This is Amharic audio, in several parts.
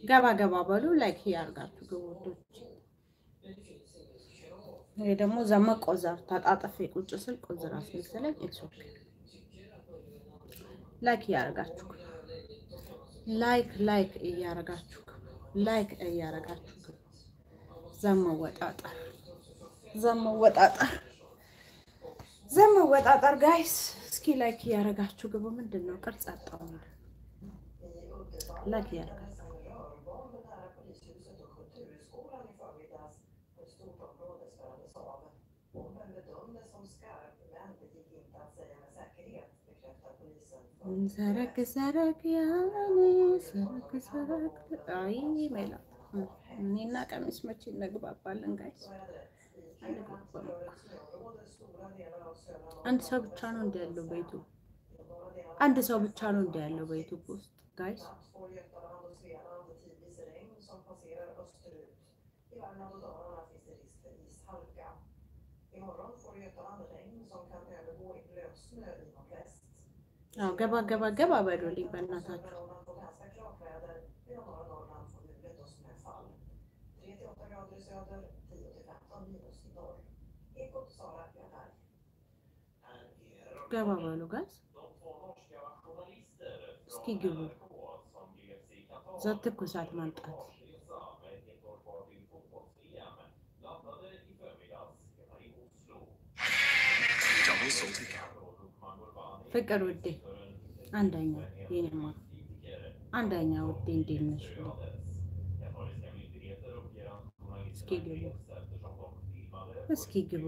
ገባ ገባ በሉ ላይክ ያርጋችሁ ግቦቶች። ይሄ ደግሞ ዘመ ቆዘር ተጣጥፌ ቁጭ ስል ቆዝር አስመሰለኝ። ኢትስ ኦኬ ላይክ እያረጋችሁ ላይክ ላይክ እያረጋችሁ ላይክ እያረጋችሁ ዘመወጣጠር ዘመወጣጠር ዘመወጣጠር ጋይስ እስኪ ላይክ እያረጋችሁ ግቡ። ምንድን ነው ቅርጽ አጣው? ላይክ እያረጋችሁ ሰረክ ሰረክ ያኔ ሰረክ ሰረክ አይ ሜላት እኔና ቀሚስ መቼ እንግባባለን ጋይስ? አንድ ሰው ብቻ ነው እንዲ ያለው በዩቱብ አንድ ሰው ብቻ ነው እንዲ ያለው በዩቱብ ውስጥ ጋይስ። አዎ ገባ ገባ ገባ በሉልኝ በእናታችሁ። ገባ በሉ ጋዝ እስኪ ግቡ። እዛ ትኩሳት ማምጣት ፍቅር ውዴ አንደኛ የኔማ አንደኛ ውዴ እንዴት ነሽ? እስኪ ግቡ እስኪ ግቡ።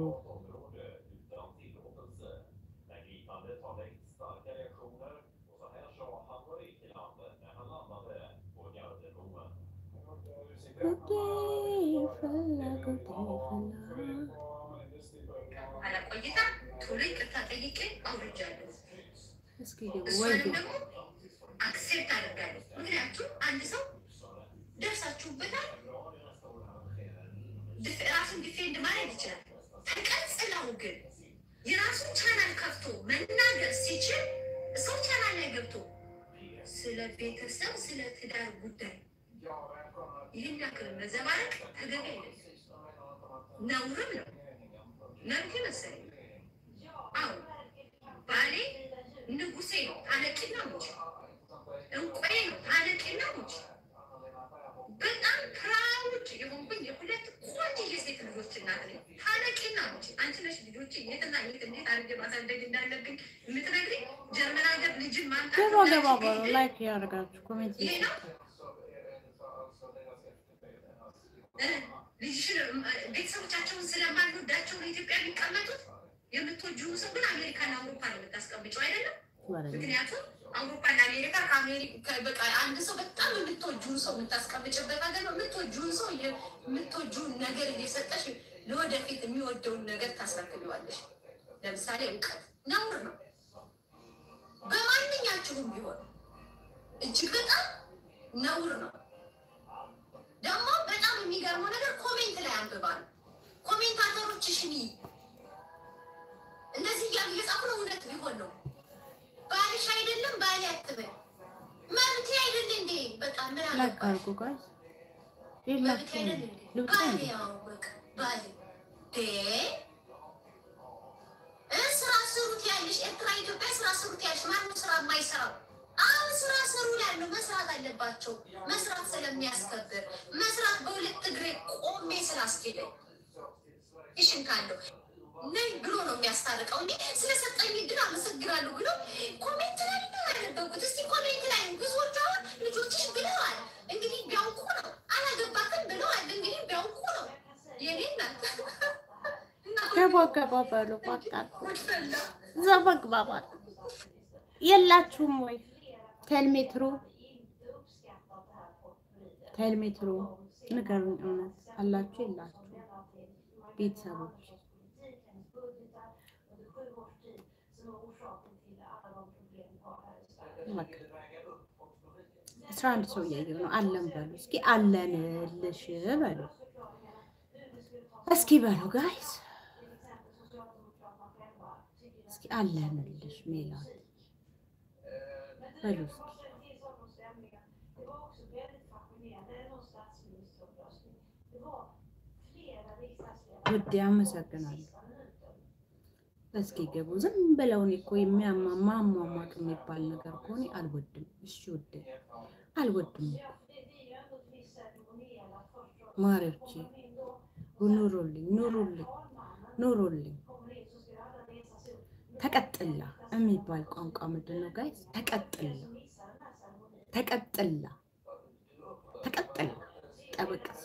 አላቆይታ ቶሎ ይቅርታ ጠይቄ አውርጃለሁ። እስኪ ግቡ ወይ እሷንም ግቡ። ደግሞ አክሴፕት አደርጋለሁ። ምክንያቱም አንድ ሰው ደርሳችሁበታል፣ ድፍ- ራሱን ዲፌንድ ማድረግ ይችላል። ተቀጽለው ግን የራሱን ቻናል ከፍቶ መናገር ሲችል ሰው ቻናል ላይ ገብቶ ስለ ቤተሰብ፣ ስለ ትዳር ጉዳይ ይህን ያክል መዘባረቅ ተገቢ አይደለም፣ ነውርም ነው። መብት መሰለኝ። አዎ ባሌ ንጉሴ ነው፣ ታለቂና ሙች እንቆዬ ነው፣ ታለቂና ሙች። በጣም ፕራውድ የሆንኩኝ የሁለት ቆንጆ የሴት ልጆች እናት ነኝ። ታለቂና ሙች። አንቺ ነሽ ልጆች የትና የት እንዴት አድርጌ ማሳደግ እንዳለብኝ የምትነግሪኝ። ጀርመን ሀገር ልጅን ማምጣት ገባ ገባ በሉ እንዳለብኝ ላይክ ያደርጋችሁ ኮሜንት ይሄ ነው እ ልጅሽን ቤተሰቦቻቸውን ስለማንወዳቸው ለኢትዮጵያ የሚቀመጡት የምትወጂውን ሰው ግን አሜሪካና አውሮፓ ነው የምታስቀምጨው አይደለም። ምክንያቱም አውሮፓና አሜሪካ ከአሜሪካ በቃ አንድ ሰው በጣም የምትወጂውን ሰው የምታስቀምጭበት ሀገር ነው። የምትወጂውን ሰው የምትወጂውን ነገር እየሰጠሽ ለወደፊት የሚወደውን ነገር ታስረክቢዋለሽ። ለምሳሌ እውቀት ነውር ነው። በማንኛችሁም ቢሆን እጅግ በጣም ነውር ነው። ደግሞ በጣም የሚገርመው ነገር ኮሜንት ላይ አንብባል። ኮሜንታተሮችሽን እንደዚህ እያሉ እየጻፉ ነው። እውነት ቢሆን ነው ባልሽ አይደለም ባል አትበል መብቴ አይደል እንዴ? በጣም ምን ላይክ አገባሽ? አድርጉ ጋይስ መብቴ የላችሁም አይደል እንዴ? ልብጣ ባል እንዴ ያው በቃ ባል ዴ እ ስራ ስሩት ያለሽ ኤርትራ፣ ኢትዮጵያ ስራ ስሩት ያለሽ ማነው ስራ የማይሰራው? አሁን ስራ ስሩ ያለው መስራት አለባቸው። መስራት ስለሚያስከብር መስራት በሁለት እግሬ ቆሜ ስላስኬደኝ ይሽን ካለው ነይ ብሎ ነው የሚያስታርቀው እንጂ ስለሰጠኝ እድል አመሰግናለሁ ብሎ ኮሜንት ላይ ነው ያነበብኩት። እስቲ ኮሜንት ላይ ብዙዎቹ አሁን ልጆችሽ ብለዋል እንግዲህ ቢያውቁ ነው አላገባክም ብለዋል እንግዲህ ቢያውቁ ነው የኔ እናት ገባ ገባ በሉ በቃ ጉድፈላ እዛ መግባባት የላችሁም ወይ ቴልሜትሮ ቴልሜትሮ ንገሩኝ እውነት አላችሁ የላችሁ ቤተሰቦች በቃ አስራ አንድ ሰው እያየሁ ነው አለን በሉ እስኪ አለንልሽ በሉ እስኪ በሉ ጋይስ እስኪ አለንልሽ ሜላት በሉ እስኪ ውዴ አመሰግናለሁ። እስኪ ገቡ ዝም ብለው እኔ እኮ የሚያማማሟቅ የሚባል ነገር ከሆነ አልወድም። እሺ ውዴ አልወድም እኮ ማሪዎቼ ኑሩልኝ፣ ኑሩልኝ፣ ኑሩልኝ። ተቀጥላ የሚባል ቋንቋ ምንድን ነው ጋይስ? ተቀጥላ ተቀጥላ ተቀጥላ ጠበቅስ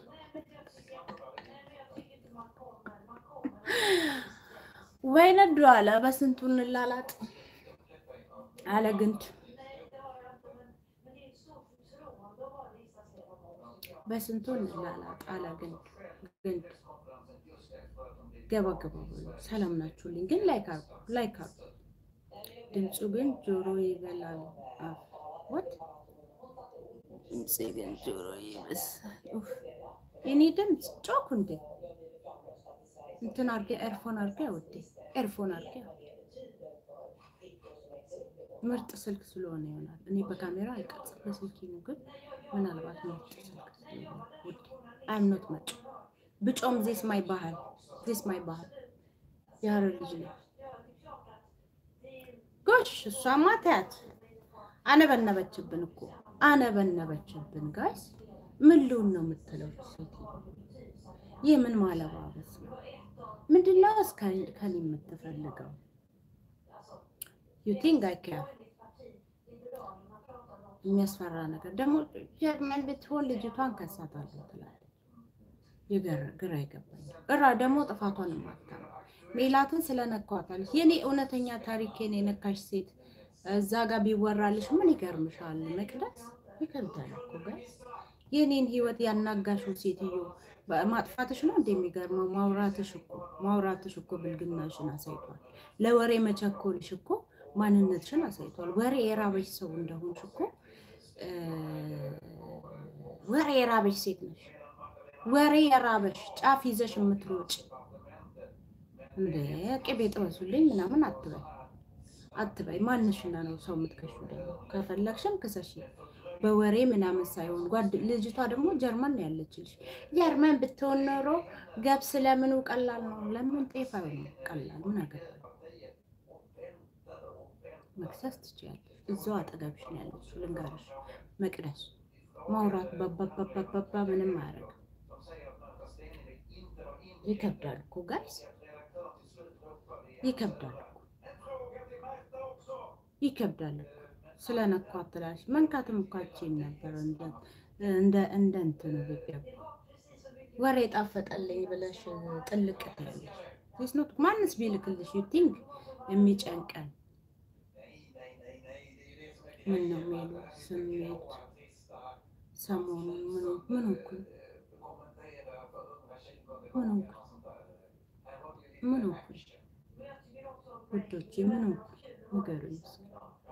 ወይ ነዱ አለ በስንቱ እንላላጥ አለ ግንድ በስንቱ እንላላጥ አለ ግንድ ግንድ ገባ ገባ ብሎ ሰላም ናችሁልኝ። ግን ላይክ አርጉ ላይክ አርጉ። ድምፁ ግን ጆሮ ይበላል። ወት ድምፅ ግን ጆሮ ይበሳል። የኔ ድምፅ ጮኩ እንዴ እንትን አርጌ ኤርፎን አርጌ ውዴ ኤርፎን አርጌ ምርጥ ስልክ ስለሆነ ይሆናል። እኔ በካሜራ አይቀርጽም በስልኬ ነው። ግን ምናልባት ምርጥ ስልክ ስለሆነ ውዴ አይምኖት መጭ ብጮም ዜስ ማይ ባህል ዜስ ማይ ባህል የሀረር ልጅ ነው። ጎሽ እሷማ ታያት አነበነበችብን እኮ አነበነበችብን። ጋይስ ምን ልሁን ነው የምትለው ሴት? ይህ ምን ማለባበስ ነው? ምንድነው ከኔ የምትፈልገው? ዩ ቲንክ አይ ኬር የሚያስፈራ ነገር ደግሞ ጀርመን ብትሆን ልጅቷን ከሳታለሁ ትላለች። ግራ ይገባኛል። እራ ደግሞ ጥፋቷን ማታ ሜላትን ስለነኳታለች። የኔ እውነተኛ ታሪኬን የነካሽ ሴት እዛ ጋር ቢወራልሽ ምን ይገርምሻል? መቅደስ ይከብዳል እኮ ጋይስ። የኔን ህይወት ያናጋሽው ሴትዮ ማጥፋትሽ ነው እንደሚገርመው። ማውራትሽ እኮ ማውራትሽ እኮ ብልግናሽን አሳይቷል። ለወሬ መቸኮልሽ እኮ ማንነትሽን አሳይቷል። ወሬ የራበሽ ሰው እንደሆንሽ እኮ ወሬ የራበሽ ሴት ነሽ። ወሬ የራበሽ ጫፍ ይዘሽ የምትሮጭ እንደ ቅቤ ጥበሱልኝ ምናምን አትበይ አትበይ። ማንሽና ነው ሰው የምትከሹ? ደግሞ ከፈለግሽም ክሰሽ በወሬ ምናምን ሳይሆን ጓድ ልጅቷ ደግሞ ጀርመን ነው ያለችልሽ። ጀርመን ብትሆን ኖሮ ገብስ ለምኑ ቀላል ነው። ለምን ጤፍ አይሆንም ቀላል? ምን አገባኝ። መክሰስ ትችያለሽ። እዛው አጠገብሽ ነው ያለችው። ልንገርሽ መቅደስ ማውራት ባባባባባ ምንም አያደርግም። ይከብዳል እኮ ጋይስ፣ ይከብዳል እኮ ይከብዳል እኮ ስለነኳት ትላለች። መንካትም እኮ አትችይም ነበር እንደ እንደ እንትኑ ብገብ ወሬ ጣፈጠልኝ ብለሽ ጥልቅ ትላለሽ። ኖት ማንስ ቢልክልሽ ዩ ቲንክ የሚጨንቀን ምን ነው የሚሉ ስሜት ሰሞኑን ምን ምን እኮ ምን እኮ ምን እኮ ውዶቼ ምን እኮ ንገሩኝ እስኪ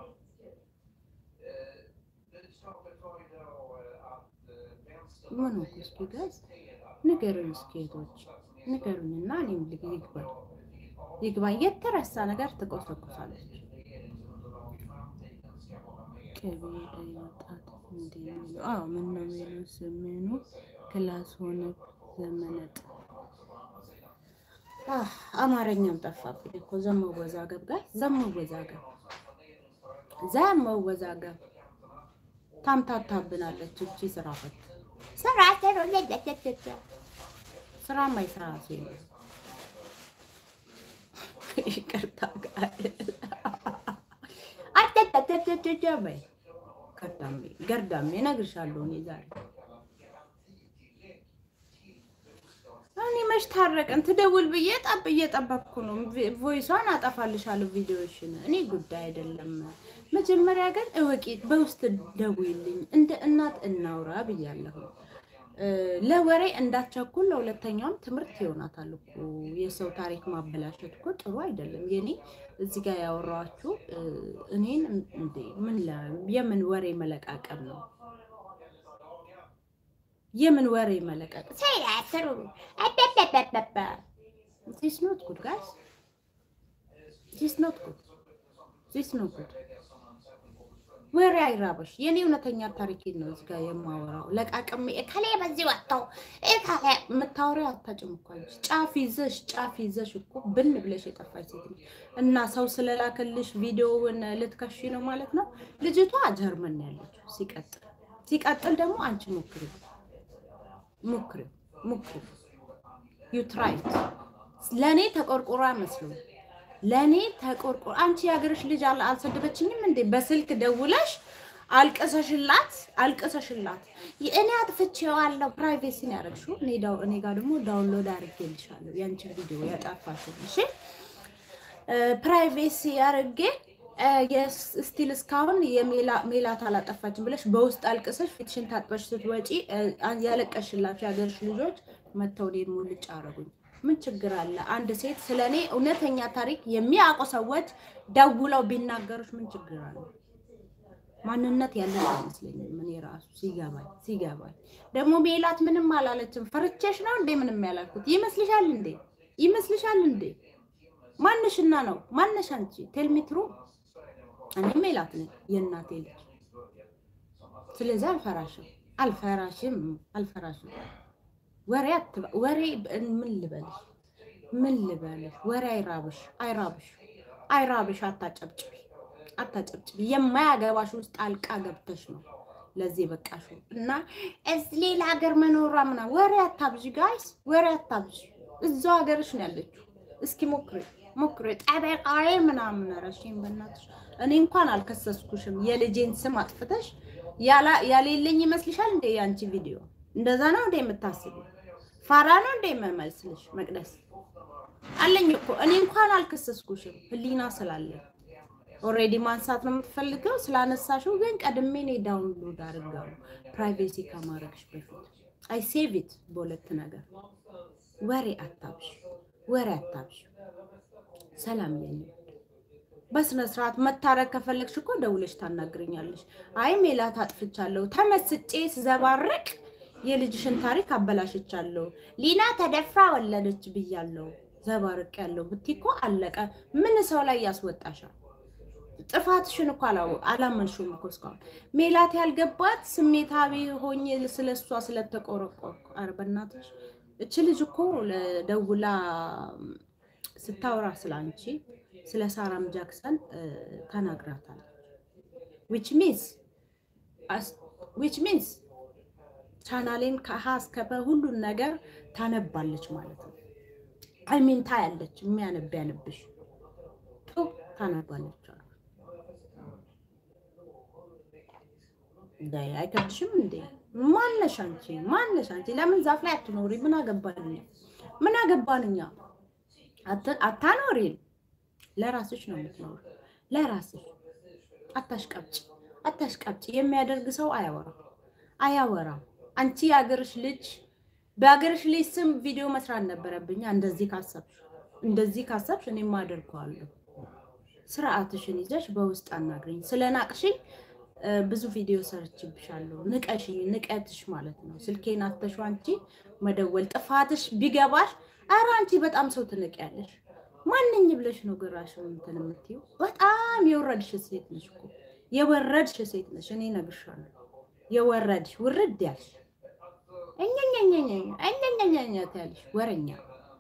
ምን እኮ እስኪ ጋዝ ንገሩኝ እስኪ እህቶች ንገሩኝና እኔም ይግባኝ ይግባኝ የተረሳ ነገር ትቆሰቁሳለች። ቅቤ ወጣት እንደሚሉ አዎ፣ ምን ነው የሚሉ ስምኑ ክላስ ሆነ ዘመነጥ አማርኛም ጠፋብኝ እኮ ዘመወዛገብ ጋር ዘመወዛገብ ዘመወዛገብ ታምታታብናለች። እቺ ስራ ፈት ስራ ስራ ማይሰራ ሴ ይቅርታ ጋር በይ ገርዳሜ ገርዳሜ እነግርሻለሁ። እኔ ዛሬ እኔ መች ታረቅን ትደውል ብዬ ጠብ እየጠበቅኩ ነው። ቮይሷን አጠፋልሻለሁ ቪዲዮሽን። እኔ ጉዳይ አይደለም። መጀመሪያ ግን እወቂ፣ በውስጥ ደውይልኝ፣ እንደ እናት እናውራ ብያለሁ። ለወሬ እንዳትቸኩል፣ ለሁለተኛውም ትምህርት ይሆናታል እኮ። የሰው ታሪክ ማበላሸት እኮ ጥሩ አይደለም። የኔ እዚህ ጋር ያወራኋችሁ እኔን እንዴ ምን የምን ወሬ መለቃቀም ነው? የምን ወሬ መለቃቀም ሰያትሩ ዚስ ኖት ጉድ ጋይስ ዚስ ኖት ጉድ ዚስ ኖት ጉድ ወሬ አይራበሽ። የኔ እውነተኛ ታሪኬን ነው እዚህ ጋር የማወራው። ለቃቅሜ እከሌ በዚህ ወጥተው እከሌ የምታወሪው አታጭም እኮ አንቺ። ጫፍ ይዘሽ ጫፍ ይዘሽ እኮ ብን ብለሽ የጠፋች ሴት ነሽ። እና ሰው ስለላከልሽ ቪዲዮውን ልትከሺ ነው ማለት ነው። ልጅቷ ጀርመን ነው ያለችው። ሲቀጥል ሲቀጥል ደግሞ አንቺ ሞክሪ ሞክሪ ሞክሪ ዩ ትራይት ለእኔ ተቆርቆራ መስሎ ለእኔ ተቆርቆር አንቺ የሀገርሽ ልጅ አል- አልሰደበችኝም እንዴ? በስልክ ደውለሽ አልቅሰሽላት አልቅሰሽላት እኔ አጥፍቼዋለሁ ፕራይቬሲ ነው ያደረግሽው። እኔ ዳው- እኔ ጋር ደግሞ ዳውንሎድ አድርጌልሻለሁ ያንቺን ቪዲዮ ያጠፋሽው። እሺ ፕራይቬሲ አድርጌ ስቲል እስካሁን የሜላ- ሜላት አላጠፋችም ብለሽ በውስጥ አልቅሰሽ ፊትሽን ታጥበሽ ስትወጪ እ፣ ያለቀሽላቸው የሀገርሽ ልጆች መተው እኔን ሙልጭ አረጉኝ። ምን ችግር አለ? አንድ ሴት ስለ እኔ እውነተኛ ታሪክ የሚያውቁ ሰዎች ደውለው ቢናገሩሽ ምን ችግር አለ? ማንነት ያለን አይመስለኝም። እኔ ራሱ ሲገባኝ ሲገባኝ ደግሞ ሜላት ምንም አላለችም። ፈርቼሽ ነው እንዴ ምንም ያላልኩት ይመስልሻል እንዴ? ይመስልሻል እንዴ? ማንሽና ነው ማነሽ አንቺ? ቴልሚትሩ እኔ ሜላት ነኝ የእናቴ ልጅ። ስለዚህ አልፈራሽም አልፈራሽም አልፈራሽም። ወሬ አትበ ወሬ ምን ልበልሽ ምን ልበልሽ? ወሬ አይራብሽ አይራብሽ አይራብሽ። አታጨብጭቢ አታጨብጭቢ። የማያገባሽ ውስጥ ጣልቃ ገብተሽ ነው ለዚህ በቃሽ። እና እዚህ ሌላ ሀገር መኖሯ ምናምን ወሬ አታብዥ ጋይስ፣ ወሬ አታብዥ። እዛው ሀገርሽ ነው ያለችው። እስኪ ሞክሪ ሞክሪ። ጠበቃዬ ምናምን ረሽኝ በእናትሽ። እኔ እንኳን አልከሰስኩሽም። የልጄን ስም አጥፍተሽ ያላ- ያሌለኝ ይመስልሻል እንዴ? ያንቺ ቪዲዮ እንደዛ ነው እንዴ የምታስቡ? ፋራ ነው እንዴ የምመስልሽ? መቅደስ አለኝ እኮ እኔ እንኳን አልከሰስኩሽም። ህሊና ስላለኝ ኦልሬዲ ማንሳት ነው የምትፈልገው። ስላነሳሽው ግን ቀድሜ እኔ ዳውንሎድ አድርጋለሁ ፕራይቬሲ ከማድረግሽ በፊት አይ ሴቭ ኢት በሁለት ነገር ወሬ አታብሽ፣ ወሬ አታብሽ። ሰላም የለም። በስነ ስርዓት መታረቅ ከፈለግሽ እኮ ደውለሽ ታናግረኛለሽ። አይ ሜላት አጥፍቻለሁ፣ ተመስጬ ስዘባርቅ የልጅሽን ታሪክ አበላሽቻለሁ፣ ሊና ተደፍራ ወለደች ብያለሁ፣ ዘባርቅ ያለው ብትይ እኮ አለቀ። ምን ሰው ላይ ያስወጣሻል? ጥፋትሽን እኮ አላወ- አላመንሽውም እኮ እስካሁን። ሜላት ያልገባት ስሜታዊ ሆኜ ስለ እሷ ስለተቆረቆርኩ። ኧረ በእናትሽ እች ልጅ እኮ ደውላ ስታወራ ስለ አንቺ ስለ ሳራም ጃክሰን እ፣ ተናግራታለች። ዊች ሚንስ ዊች ሚንስ ቻናሌን ከሀ እስከ ፐ ሁሉን ነገር ታነባለች ማለት ነው። አይሚን ታያለች። የሚያነብ ያነብሽ ጡ ታነባለች አሉ። ዳይ አይከብድሽም እንዴ? ማነሽ አንቺ? ማነሽ አንቺ? ለምን ዛፍ ላይ አትኖሪ? ምን አገባንኛ? ምን አገባንኛ? አት- አታኖሪም። ለራስሽ ነው የምትኖሪ፣ ለራስሽ አታሽቀብጭ፣ አታሽቀብጭ። የሚያደርግ ሰው አያወራም፣ አያወራም። አንቺ የሀገርሽ ልጅ በሀገርሽ ልጅ ስም ቪዲዮ መስራት ነበረብኛ። እንደዚህ ካሰብሽ እንደዚህ ካሰብሽ እኔም አደርገዋለሁ። ስርዓትሽን ይዘሽ በውስጥ አናግረኝ። ስለ ናቅሽኝ እ፣ ብዙ ቪዲዮ ሰርችብሻለሁ። ንቀሽኝ፣ ንቀትሽ ማለት ነው። ስልኬን አተሽው አንቺ መደወል ጥፋትሽ ቢገባሽ፣ ኧረ አንቺ በጣም ሰው ትንቂያለሽ። ማንኝ ብለሽ ነው ግራሽ እንትን የምትይው? በጣም የወረድሽ ሴት ነሽ እኮ የወረድሽ ሴት ነሽ። እኔ እነግርሻለሁ፣ የወረድሽ ውርድ ያልሽ እኛኛኛኛ እኛኛኛኛ ያልሽ ወረኛ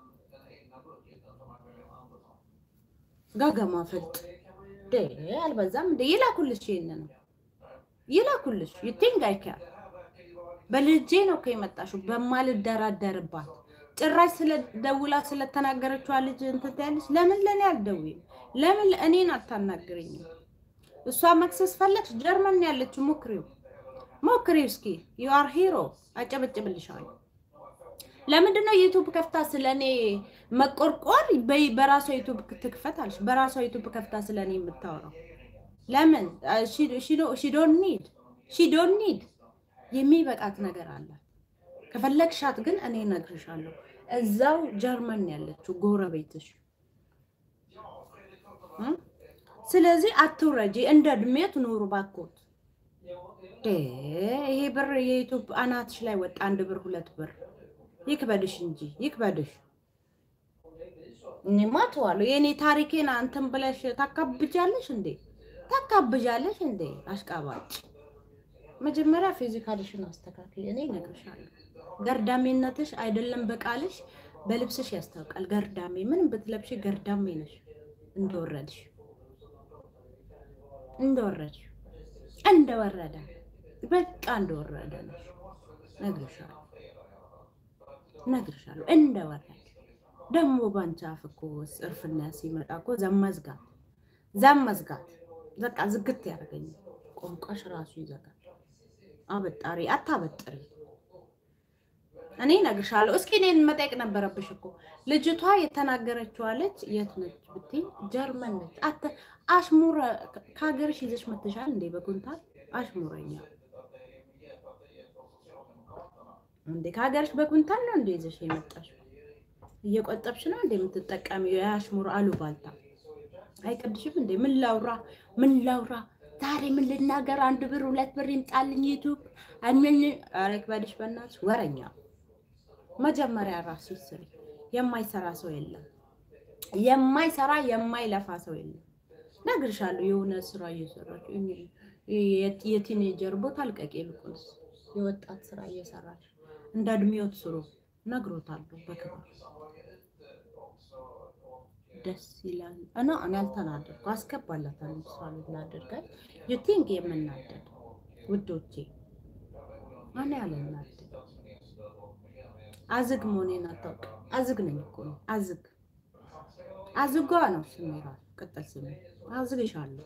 ጋገማ ፈልጥ ደ አልበዛም እንደ ይላኩልሽ፣ ይሄን ነው ይላኩልሽ። ዩቲንግ አይከር በልጄ ነው እኮ የመጣሽው በማልደራደርባት ጭራሽ ስለደውላ ስለተናገረችዋ ልጅ እንትን ትያለሽ። ለምን ለእኔ አልደውይም? ለምን እኔን አታናግረኝም? እሷ መክሰስ ፈለግሽ፣ ጀርመን ያለችው ሞክሪው፣ ሞክሪው እስኪ ዩ አር ሂሮ አጨበጭብልሻለሁ። ለምንድን ነው ዩቱብ ከፍታ ስለ እኔ መቆርቆር? በይ- በራሷ ዩቱብ ትክፈት አለሽ። በራሷ ዩቱብ ከፍታ ስለ እኔ የምታወራው ለምን? ሺዶን ኒድ ሺዶን ኒድ የሚበቃት ነገር አላት። ከፈለግሻት ግን እኔ እነግርሻለሁ። እዛው ጀርመን ያለችው ጎረቤትሽ እ? ስለዚህ አትውረጂ፣ እንደ እድሜት ኑሩ ባኮት። ዴ ይሄ ብር የዩቱብ አናትሽ ላይ ወጣ። አንድ ብር ሁለት ብር ይክበድሽ እንጂ ይክበድሽ። እኔማ ተዋለሁ። የእኔ ታሪኬን አንተን ብለሽ ታካብጃለሽ እንዴ? ታካብዣለሽ እንዴ አሽቃባጭ። መጀመሪያ ፊዚካልሽን አስተካክል። እኔ እነግርሻለሁ፣ ገርዳሜነትሽ አይደለም በቃልሽ በልብስሽ ያስታውቃል። ገርዳሜ ምንም ብትለብሽ ገርዳሜ ነሽ። እንደወረድሽ እንደወረድሽ እንደወረደ በቃ እንደወረደ ነሽ። እነግርሻለሁ እነግርሻለሁ እንደወረደ ደግሞ ባንቺ አፍ እኮ እርፍና ሲመጣ እኮ ዘመዝጋት ዘመዝጋት በቃ ዝግት ያደርገኛል። ቋንቋሽ ራሱ ይዘጋል። አበጣሪ አታበጥሪ። እኔ እነግርሻለሁ። እስኪ እኔን መጠየቅ ነበረብሽ እኮ ልጅቷ የተናገረችዋ ልጅ የት ነች ብትይ ጀርመን ነች። አተ አሽሙረ ከሀገርሽ ይዘሽ መተሻል እንዴ? በኩንታል አሽሙረኛ እንዴ? ከሀገርሽ በኩንታል ነው እንዴ ይዘሽ የመጣሽ? እየቆጠብሽ ነው እንዴ የምትጠቀሚው? የአሽሙር አሉባልታ አይቀድሽም እንዴ? ምን ላውራ ምን ላውራ ዛሬ ምን ልናገር? አንድ ብር ሁለት ብር ይምጣልኝ ዩቱብ አምን አረክባድሽ በእናትሽ ወረኛ። መጀመሪያ ራስሽ ስሪ። የማይሰራ ሰው የለም። የማይሰራ የማይለፋ ሰው የለም። ነግርሻለሁ። የሆነ ስራ እየሰራች የቲኔጀር ቦታ አልቀቂ፣ ይልቁንስ የወጣት ስራ እየሰራች እንደ እድሜዎት ስሩ። ነግሮታለሁ በክብር ደስ ይላል እና እኔ አልተናደድኩ። አስገባላታለሁ እሷ ልናደርጋል የቲንግ የምናደድ ውዶቼ እኔ አልናደድ። አዝግ መሆኔን አታውቅም። አዝግ ነኝ እኮ ነው። አዝግ አዝጓ ነው ስሜ ራሱ ቅጥል ስሜ አዝግሻለሁ።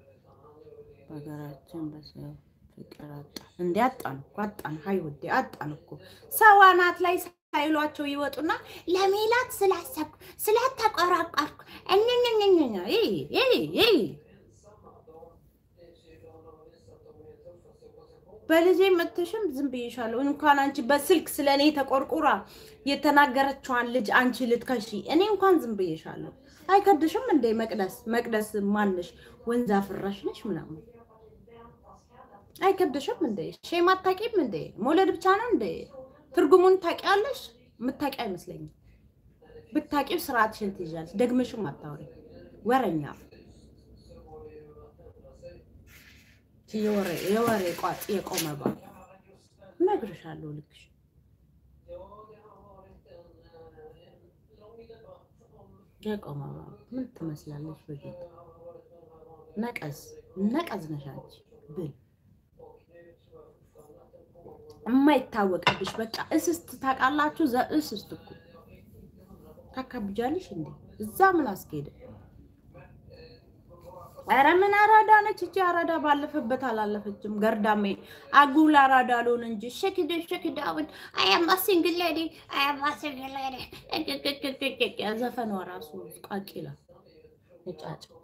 በሀገራችን በሰው ፍቅር አጣን እንዴ? አጣን እኮ አጣን። ሀይ ውዴ አጣን እኮ ሰው አናት ላይ ሳይሏቸው ይወጡና ለሜላት ስላሰብኩ ስላተቆራቋርኩ እኝኝኝኝኛ በልጄ መተሽም ዝም ብዬሻለሁ። እንኳን አንቺ በስልክ ስለ እኔ ተቆርቁራ የተናገረችዋን ልጅ አንቺ ልትከሺ እኔ እንኳን ዝም ብዬሻለሁ። አይከድሽም እንዴ? መቅደስ መቅደስ ማንሽ ወንዝ አፍራሽ ነሽ ምናምን አይከብድሽም እንዴ? ሼም አታውቂም እንዴ? መውለድ ብቻ ነው እንዴ? ትርጉሙን ታውቂያለሽ? የምታውቂ አይመስለኝም። ብታውቂው ስርዓትሽን ትይዣለሽ። ደግመሽም አታውሪ ወረኛ የወሬ ቋጥ የቆመ ባል እነግርሻለሁ። ልክሽ የቆመ ባል ምን ትመስላለች? በጌታ ነቀዝ ነቀዝ ነሽ አንቺ ብል የማይታወቅብሽ በቃ እስስት ታውቃላችሁ። እስስት እኮ ታካብጃለሽ እንዴ? እዛ ምን አስኬደ? ኧረ ምን አራዳ ነች እቺ አራዳ። ባለፈበት አላለፈችም። ገርዳሜ አጉል አራዳ አልሆን እንጂ ሸክደ ሸክዳውን አያማ ሲንግል ሌዲ አያማ ሲንግል ሌዲ ዘፈኗ ራሱ ቃቂላ ነጫጭባ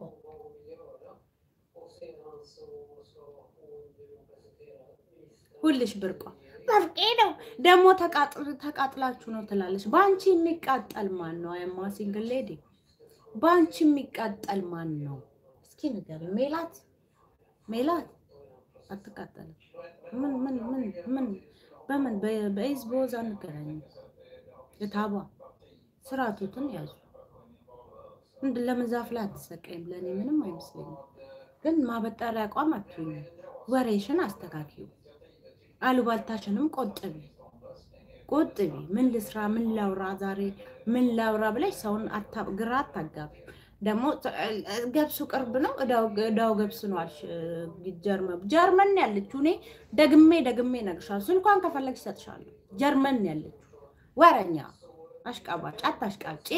ሁልሽ ብርቋ ብርቄ ነው ደግሞ ተቃጥላችሁ ነው ትላለች። በአንቺ የሚቃጠል ማን ነው? አያማ ሲንግል ሌዲ በአንቺ የሚቃጠል ማን ነው? እስኪ ንገሪኝ። ሜላት ሜላት አትቃጠልም። ምን ምን ምን ምን በምን በኢዝ በወዝ አንገናኝም። እታባ ስርዓቱትን ያዙ። እንድ ለምን ዛፍ ላይ አትሰቀይም? ለእኔ ምንም አይመስለኝም። ግን ማበጠሪያ አቋም አትሁኝ። ወሬሽን አስተካክዩ። አሉባልታሽንም ቆጥቢ ቆጥቢ። ምን ልስራ፣ ምን ላውራ፣ ዛሬ ምን ላውራ ብለሽ ሰውን ግራ አታጋቢ። ደግሞ ገብሱ ቅርብ ነው፣ እዳው ገብስ ነው አልሽ። ጀርመን ጀርመን ያለችው እኔ ደግሜ ደግሜ እነግርሻለሁ። ስልኳን ከፈለግሽ እሰጥሻለሁ። ጀርመን ያለችው ወረኛ አሽቃባጭ፣ አታሽቃጭ።